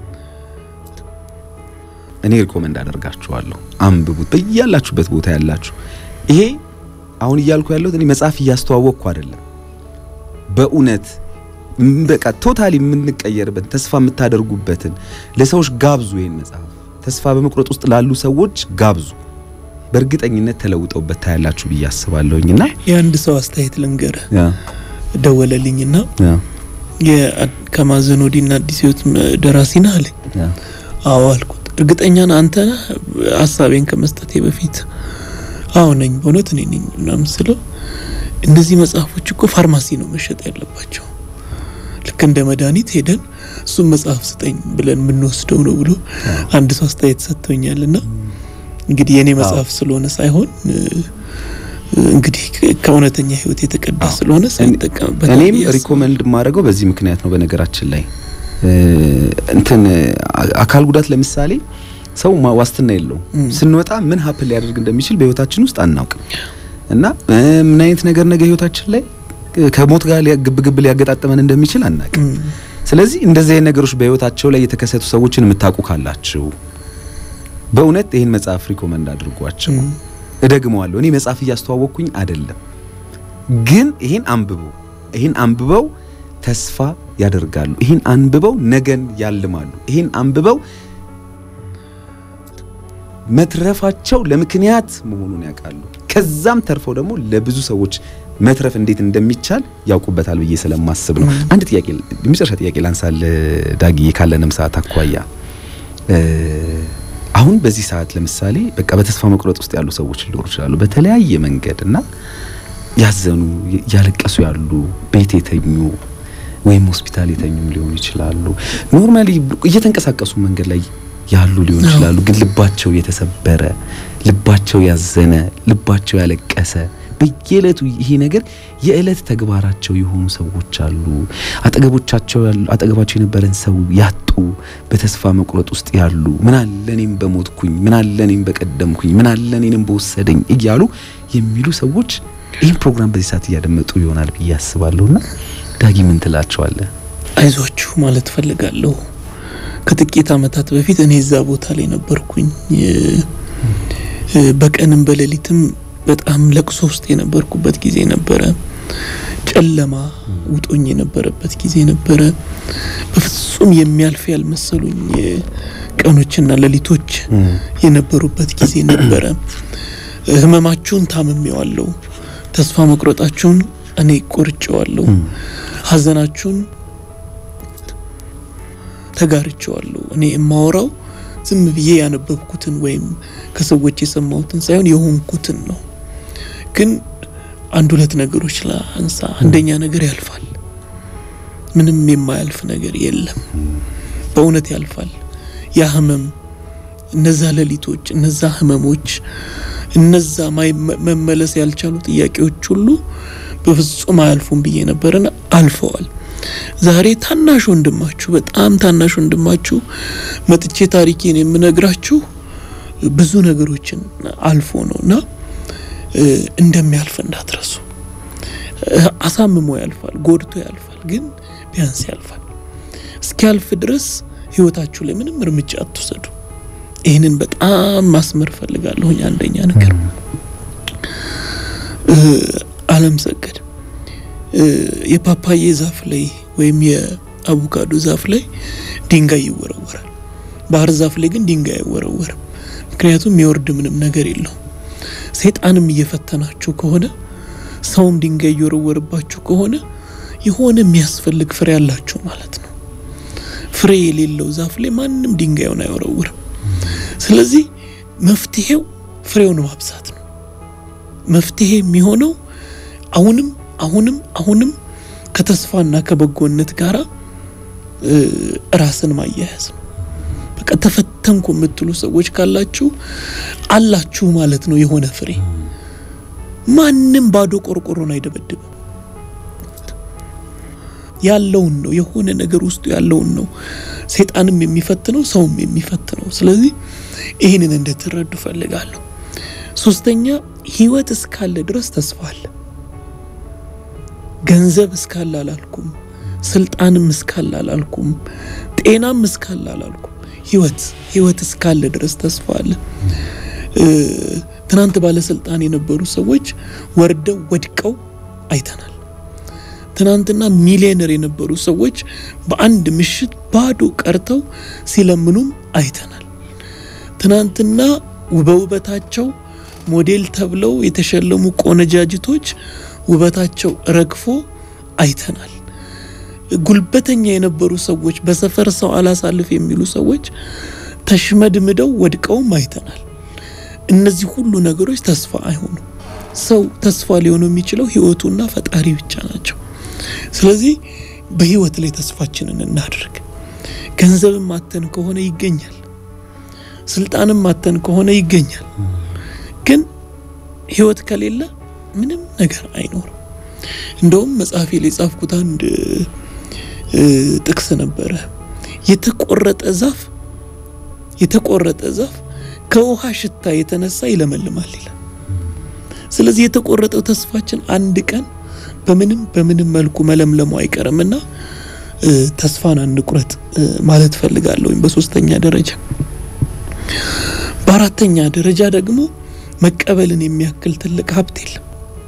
እኔ ሪኮመንድ አደርጋችኋለሁ። አንብቡት በያላችሁበት ቦታ ያላችሁ። ይሄ አሁን እያልኩ ያለሁት እኔ መጽሐፍ እያስተዋወቅኩ አይደለም በእውነት በቃ ቶታሊ የምንቀየርበት ተስፋ የምታደርጉበትን ለሰዎች ጋብዙ። ይሄን መጽሐፍ ተስፋ በመቁረጥ ውስጥ ላሉ ሰዎች ጋብዙ። በእርግጠኝነት ተለውጠውበት ታያላችሁ ብዬ አስባለሁኝና የአንድ ሰው አስተያየት ልንገርህ። ደወለልኝና ከማዕዘን ወዲህና አዲስ ህይወት ደራሲ ነህ አለኝ። አዎ አልኩት። እርግጠኛ ነህ አንተ ነህ? ሀሳቤን ከመስጠቴ በፊት አዎ ነኝ፣ በእውነት እኔ ነኝ ምናምን ስለው እነዚህ መጽሐፎች እኮ ፋርማሲ ነው መሸጥ ያለባቸው። ልክ እንደ መድኃኒት ሄደን እሱም መጽሐፍ ስጠኝ ብለን የምንወስደው ነው ብሎ አንድ ሰው አስተያየት ሰጥቶኛልና እንግዲህ የእኔ መጽሐፍ ስለሆነ ሳይሆን እንግዲህ ከእውነተኛ ህይወት የተቀዳ ስለሆነ ሰው ይጠቀምበት። እኔም ሪኮመንድ የማደርገው በዚህ ምክንያት ነው። በነገራችን ላይ እንትን አካል ጉዳት ለምሳሌ ሰው ዋስትና የለውም። ስንወጣ ምን ሀፕን ሊያደርግ እንደሚችል በህይወታችን ውስጥ አናውቅም። እና ምን አይነት ነገር ነገ ህይወታችን ላይ ከሞት ጋር ግብግብ ሊያገጣጥመን እንደሚችል አናውቅም። ስለዚህ እንደዚህ አይነት ነገሮች በህይወታቸው ላይ የተከሰቱ ሰዎችን የምታውቁ ካላችሁ በእውነት ይህን መጽሐፍ ሪኮመንድ አድርጓቸው። እደግመዋለሁ፣ እኔ መጽሐፍ እያስተዋወቅኩኝ አይደለም፣ ግን ይህን አንብበው ይህን አንብበው ተስፋ ያደርጋሉ። ይህን አንብበው ነገን ያልማሉ። ይህን አንብበው መትረፋቸው ለምክንያት መሆኑን ያውቃሉ። ከዛም ተርፈው ደግሞ ለብዙ ሰዎች መትረፍ እንዴት እንደሚቻል ያውቁበታል ብዬ ስለማስብ ነው። አንድ ጥያቄ የመጨረሻ ጥያቄ ላንሳል ዳጊ፣ ካለንም ሰዓት አኳያ አሁን በዚህ ሰዓት ለምሳሌ በቃ በተስፋ መቁረጥ ውስጥ ያሉ ሰዎች ሊኖሩ ይችላሉ፣ በተለያየ መንገድ እና ያዘኑ ያለቀሱ ያሉ ቤት የተኙ ወይም ሆስፒታል የተኙም ሊሆኑ ይችላሉ። ኖርማሊ እየተንቀሳቀሱ መንገድ ላይ ያሉ ሊሆን ይችላሉ። ግን ልባቸው የተሰበረ ልባቸው ያዘነ ልባቸው ያለቀሰ በየዕለቱ ይሄ ነገር የዕለት ተግባራቸው የሆኑ ሰዎች አሉ። አጠገቦቻቸው ያሉ አጠገባቸው የነበረን ሰው ያጡ በተስፋ መቁረጥ ውስጥ ያሉ ምን አለ እኔም በሞትኩኝ፣ ምን አለ እኔም በቀደምኩኝ፣ ምን አለ እኔንም በወሰደኝ እያሉ የሚሉ ሰዎች ይህን ፕሮግራም በዚህ ሰዓት እያደመጡ ይሆናል ብዬ አስባለሁና ዳጊ ምን ትላቸዋለህ? አይዟችሁ ማለት ፈልጋለሁ። ከጥቂት ዓመታት በፊት እኔ እዛ ቦታ ላይ ነበርኩኝ። በቀንም በሌሊትም በጣም ለቅሶ ውስጥ የነበርኩበት ጊዜ ነበረ። ጨለማ ውጦኝ የነበረበት ጊዜ ነበረ። በፍጹም የሚያልፍ ያልመሰሉኝ ቀኖችና ሌሊቶች የነበሩበት ጊዜ ነበረ። ህመማችሁን ታምሜዋለሁ። ተስፋ መቁረጣችሁን እኔ ቆርጬዋለሁ። ሐዘናችሁን ተጋርቼዋለሁ። እኔ የማወራው ዝም ብዬ ያነበብኩትን ወይም ከሰዎች የሰማሁትን ሳይሆን የሆንኩትን ነው። ግን አንድ ሁለት ነገሮች ላንሳ። አንደኛ ነገር ያልፋል። ምንም የማያልፍ ነገር የለም። በእውነት ያልፋል። ያ ህመም፣ እነዛ ሌሊቶች፣ እነዛ ህመሞች፣ እነዛ መመለስ ያልቻሉ ጥያቄዎች ሁሉ በፍጹም አያልፉም ብዬ ነበርና አልፈዋል። ዛሬ ታናሽ ወንድማችሁ በጣም ታናሽ ወንድማችሁ መጥቼ ታሪኬን የምነግራችሁ ብዙ ነገሮችን አልፎ ነው እና እንደሚያልፍ እንዳትረሱ። አሳምሞ ያልፋል፣ ጎድቶ ያልፋል፣ ግን ቢያንስ ያልፋል። እስኪያልፍ ድረስ ህይወታችሁ ላይ ምንም እርምጃ አትውሰዱ። ይህንን በጣም ማስመር ፈልጋለሁኝ። አንደኛ ነገር አለም ሰገድ የፓፓዬ ዛፍ ላይ ወይም የአቮካዶ ዛፍ ላይ ድንጋይ ይወረወራል። ባህር ዛፍ ላይ ግን ድንጋይ አይወረወርም። ምክንያቱም የሚወርድ ምንም ነገር የለውም። ሰይጣንም እየፈተናችሁ ከሆነ ሰውም ድንጋይ እየወረወርባችሁ ከሆነ የሆነ የሚያስፈልግ ፍሬ ያላችሁ ማለት ነው። ፍሬ የሌለው ዛፍ ላይ ማንም ድንጋዩን አይወረውርም። ስለዚህ መፍትሄው ፍሬውን ማብዛት ነው። መፍትሄ የሚሆነው አሁንም አሁንም አሁንም ከተስፋና ከበጎነት ጋር ራስን ማያያዝ ነው። በቃ ተፈተንኩ የምትሉ ሰዎች ካላችሁ አላችሁ ማለት ነው። የሆነ ፍሬ ማንም ባዶ ቆርቆሮን አይደበድብም። ያለውን ነው የሆነ ነገር ውስጡ ያለውን ነው ሰይጣንም የሚፈትነው ሰውም የሚፈትነው። ስለዚህ ይህንን እንድትረዱ ፈልጋለሁ። ሶስተኛ ህይወት እስካለ ድረስ ተስፋ አለ። ገንዘብ እስካለ አላልኩም፣ ስልጣንም እስካለ አላልኩም፣ ጤናም እስካለ አላልኩም። ህይወት ህይወት እስካለ ድረስ ተስፋ አለ። ትናንት ባለስልጣን የነበሩ ሰዎች ወርደው ወድቀው አይተናል። ትናንትና ሚሊዮነር የነበሩ ሰዎች በአንድ ምሽት ባዶ ቀርተው ሲለምኑም አይተናል። ትናንትና በውበታቸው ሞዴል ተብለው የተሸለሙ ቆነጃጅቶች ውበታቸው ረግፎ አይተናል። ጉልበተኛ የነበሩ ሰዎች፣ በሰፈር ሰው አላሳልፍ የሚሉ ሰዎች ተሽመድምደው ወድቀውም አይተናል። እነዚህ ሁሉ ነገሮች ተስፋ አይሆኑም። ሰው ተስፋ ሊሆኑ የሚችለው ህይወቱና ፈጣሪ ብቻ ናቸው። ስለዚህ በህይወት ላይ ተስፋችንን እናድርግ። ገንዘብም ማተን ከሆነ ይገኛል፣ ስልጣንም ማተን ከሆነ ይገኛል። ግን ህይወት ከሌለ ምንም ነገር አይኖርም። እንደውም መጽሐፌ ላይ የጻፍኩት አንድ ጥቅስ ነበረ። የተቆረጠ ዛፍ የተቆረጠ ዛፍ ከውሃ ሽታ የተነሳ ይለመልማል ይላል። ስለዚህ የተቆረጠው ተስፋችን አንድ ቀን በምንም በምንም መልኩ መለምለሙ አይቀርምና ተስፋን አንቁረጥ ማለት ፈልጋለሁኝ። በሶስተኛ ደረጃ በአራተኛ ደረጃ ደግሞ መቀበልን የሚያክል ትልቅ ሀብት የለም።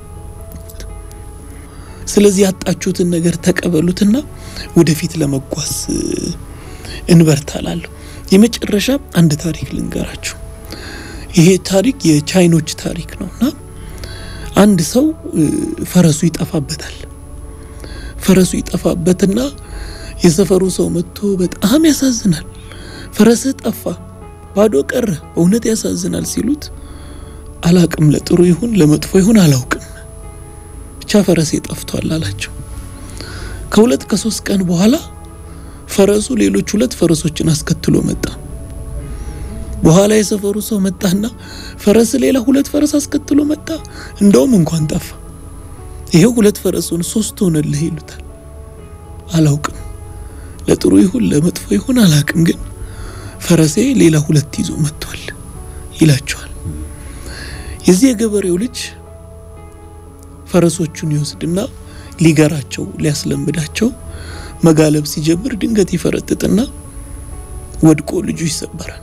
ስለዚህ ያጣችሁትን ነገር ተቀበሉትና ወደፊት ለመጓዝ እንበርታላለሁ። የመጨረሻ አንድ ታሪክ ልንገራችሁ። ይሄ ታሪክ የቻይኖች ታሪክ ነው እና አንድ ሰው ፈረሱ ይጠፋበታል። ፈረሱ ይጠፋበትና የሰፈሩ ሰው መጥቶ በጣም ያሳዝናል፣ ፈረስህ ጠፋ፣ ባዶ ቀረ፣ በእውነት ያሳዝናል ሲሉት አላቅም፣ ለጥሩ ይሁን ለመጥፎ ይሁን አላውቅም፣ ብቻ ፈረሴ ጠፍቷል አላቸው። ከሁለት ከሶስት ቀን በኋላ ፈረሱ ሌሎች ሁለት ፈረሶችን አስከትሎ መጣ። በኋላ የሰፈሩ ሰው መጣና ፈረስ ሌላ ሁለት ፈረስ አስከትሎ መጣ፣ እንደውም እንኳን ጠፋ፣ ይሄው ሁለት ፈረሱን ሶስት ሆነልህ ይሉታል። አላውቅም፣ ለጥሩ ይሁን ለመጥፎ ይሁን አላውቅም፣ ግን ፈረሴ ሌላ ሁለት ይዞ መጥቷል ይላቸዋል። የዚህ የገበሬው ልጅ ፈረሶቹን ይወስድና ሊገራቸው ሊያስለምዳቸው መጋለብ ሲጀምር ድንገት ይፈረጥጥና ወድቆ ልጁ ይሰበራል።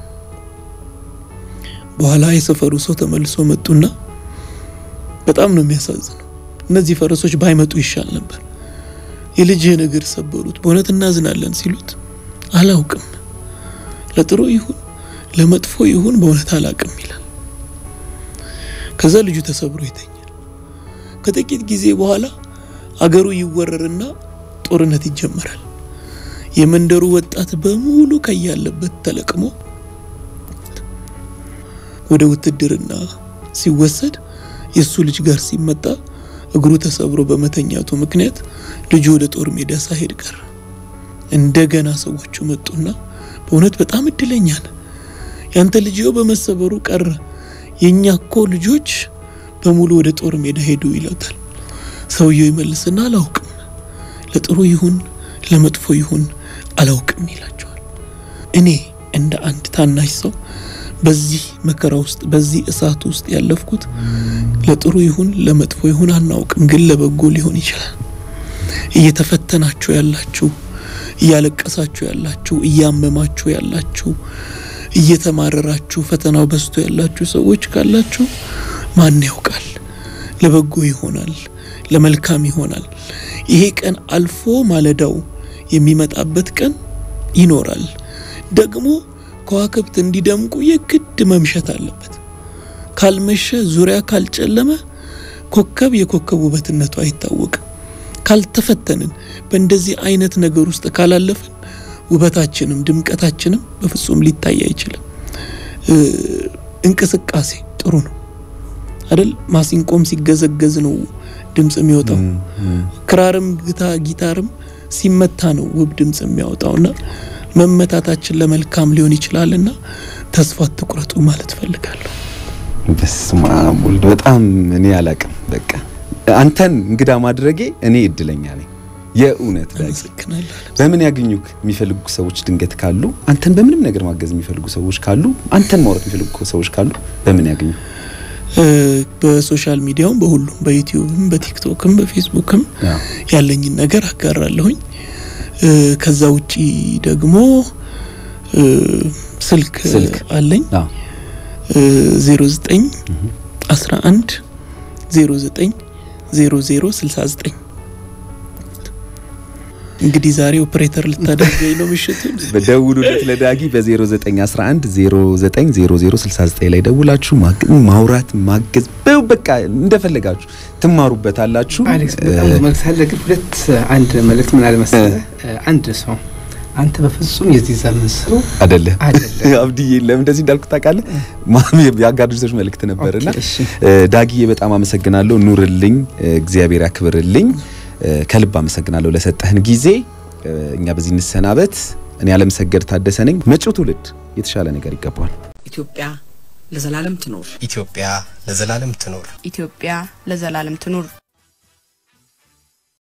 በኋላ የሰፈሩ ሰው ተመልሶ መጡና በጣም ነው የሚያሳዝነው። እነዚህ ፈረሶች ባይመጡ ይሻል ነበር፣ የልጅህን እግር ሰበሩት፣ በእውነት እናዝናለን ሲሉት አላውቅም፣ ለጥሩ ይሁን ለመጥፎ ይሁን በእውነት አላውቅም ይላል። ከዛ ልጁ ተሰብሮ ይተኛል። ከጥቂት ጊዜ በኋላ አገሩ ይወረርና ጦርነት ይጀመራል። የመንደሩ ወጣት በሙሉ ከያለበት ተለቅሞ ወደ ውትድርና ሲወሰድ የእሱ ልጅ ጋር ሲመጣ እግሩ ተሰብሮ በመተኛቱ ምክንያት ልጁ ወደ ጦር ሜዳ ሳይሄድ ቀረ። እንደገና ሰዎቹ መጡና በእውነት በጣም እድለኛ ነህ፣ ያንተ ልጅው በመሰበሩ ቀረ፣ የእኛ እኮ ልጆች በሙሉ ወደ ጦር ሜዳ ሄዱ ይለውታል። ሰውየው ይመልስና አላውቅም፣ ለጥሩ ይሁን ለመጥፎ ይሁን አላውቅም ይላቸዋል። እኔ እንደ አንድ ታናሽ ሰው በዚህ መከራ ውስጥ በዚህ እሳት ውስጥ ያለፍኩት ለጥሩ ይሁን ለመጥፎ ይሁን አናውቅም፣ ግን ለበጎ ሊሆን ይችላል። እየተፈተናችሁ ያላችሁ፣ እያለቀሳችሁ ያላችሁ፣ እያመማችሁ ያላችሁ፣ እየተማረራችሁ ፈተናው በዝቶ ያላችሁ ሰዎች ካላችሁ ማን ያውቃል፣ ለበጎ ይሆናል፣ ለመልካም ይሆናል። ይሄ ቀን አልፎ ማለዳው የሚመጣበት ቀን ይኖራል ደግሞ ከዋክብት እንዲደምቁ የግድ መምሸት አለበት። ካልመሸ ዙሪያ ካልጨለመ ኮከብ የኮከብ ውበትነቱ አይታወቅም። ካልተፈተንን በእንደዚህ አይነት ነገር ውስጥ ካላለፍን ውበታችንም ድምቀታችንም በፍጹም ሊታይ አይችልም። እንቅስቃሴ ጥሩ ነው አይደል? ማሲንቆም ሲገዘገዝ ነው ድምፅ የሚወጣው። ክራርም ግታ ጊታርም ሲመታ ነው ውብ ድምፅ የሚያወጣውና መመታታችን ለመልካም ሊሆን ይችላልና ተስፋ አትቁረጡ ማለት ፈልጋለሁ። በስመ አብ ወልድ በጣም እኔ አላቅም። በቃ አንተን እንግዳ ማድረጌ እኔ እድለኛ ነኝ። የእውነት ዳጊ አመሰግናለሁ። በምን ያገኙክ የሚፈልጉ ሰዎች ድንገት ካሉ አንተን በምንም ነገር ማገዝ የሚፈልጉ ሰዎች ካሉ አንተን ማውራት የሚፈልጉ ሰዎች ካሉ በምን ያገኙ? በሶሻል ሚዲያውም በሁሉም በዩቲዩብም በቲክቶክም በፌስቡክም አዎ። ያለኝን ነገር አጋራለሁኝ። ከዛ ውጪ ደግሞ ስልክ ስልክ። አለኝ አዎ 09 11 09 00 69 እንግዲህ ዛሬ ኦፕሬተር ልታደርገኝ ነው ምሽቱን። በደውሉለት ለዳጊ በ0911 090069 ላይ ደውላችሁ ማግ- ማውራት ማገዝ በ- በቃ እንደፈለጋችሁ ትማሩበታላችሁ። አሌክስ በጣም ብዙ መልዕክት አለ፣ ግን ሁለት አንድ መልዕክት ምን አለ መሰለህ፣ አንድ ሰው አንተ በፍጹም የዚህ ዘመን ሰው አደለ አይደለም። አብድዬ ለምን እንደዚህ እንዳልኩ ታውቃለህ? ማሚ የአጋር ልጆች መልእክት ነበርና ኦኬ፣ እሺ። ዳጊዬ በጣም አመሰግናለሁ። ኑርልኝ፣ እግዚአብሔር ያክብርልኝ። ከልብ አመሰግናለሁ ለሰጠህን ጊዜ። እኛ በዚህ እንሰናበት። እኔ አለምሰገድ ታደሰ ነኝ። መጪው ትውልድ የተሻለ ነገር ይገባዋል። ኢትዮጵያ ለዘላለም ትኖር። ኢትዮጵያ ለዘላለም ትኖር። ኢትዮጵያ ለዘላለም ትኑር።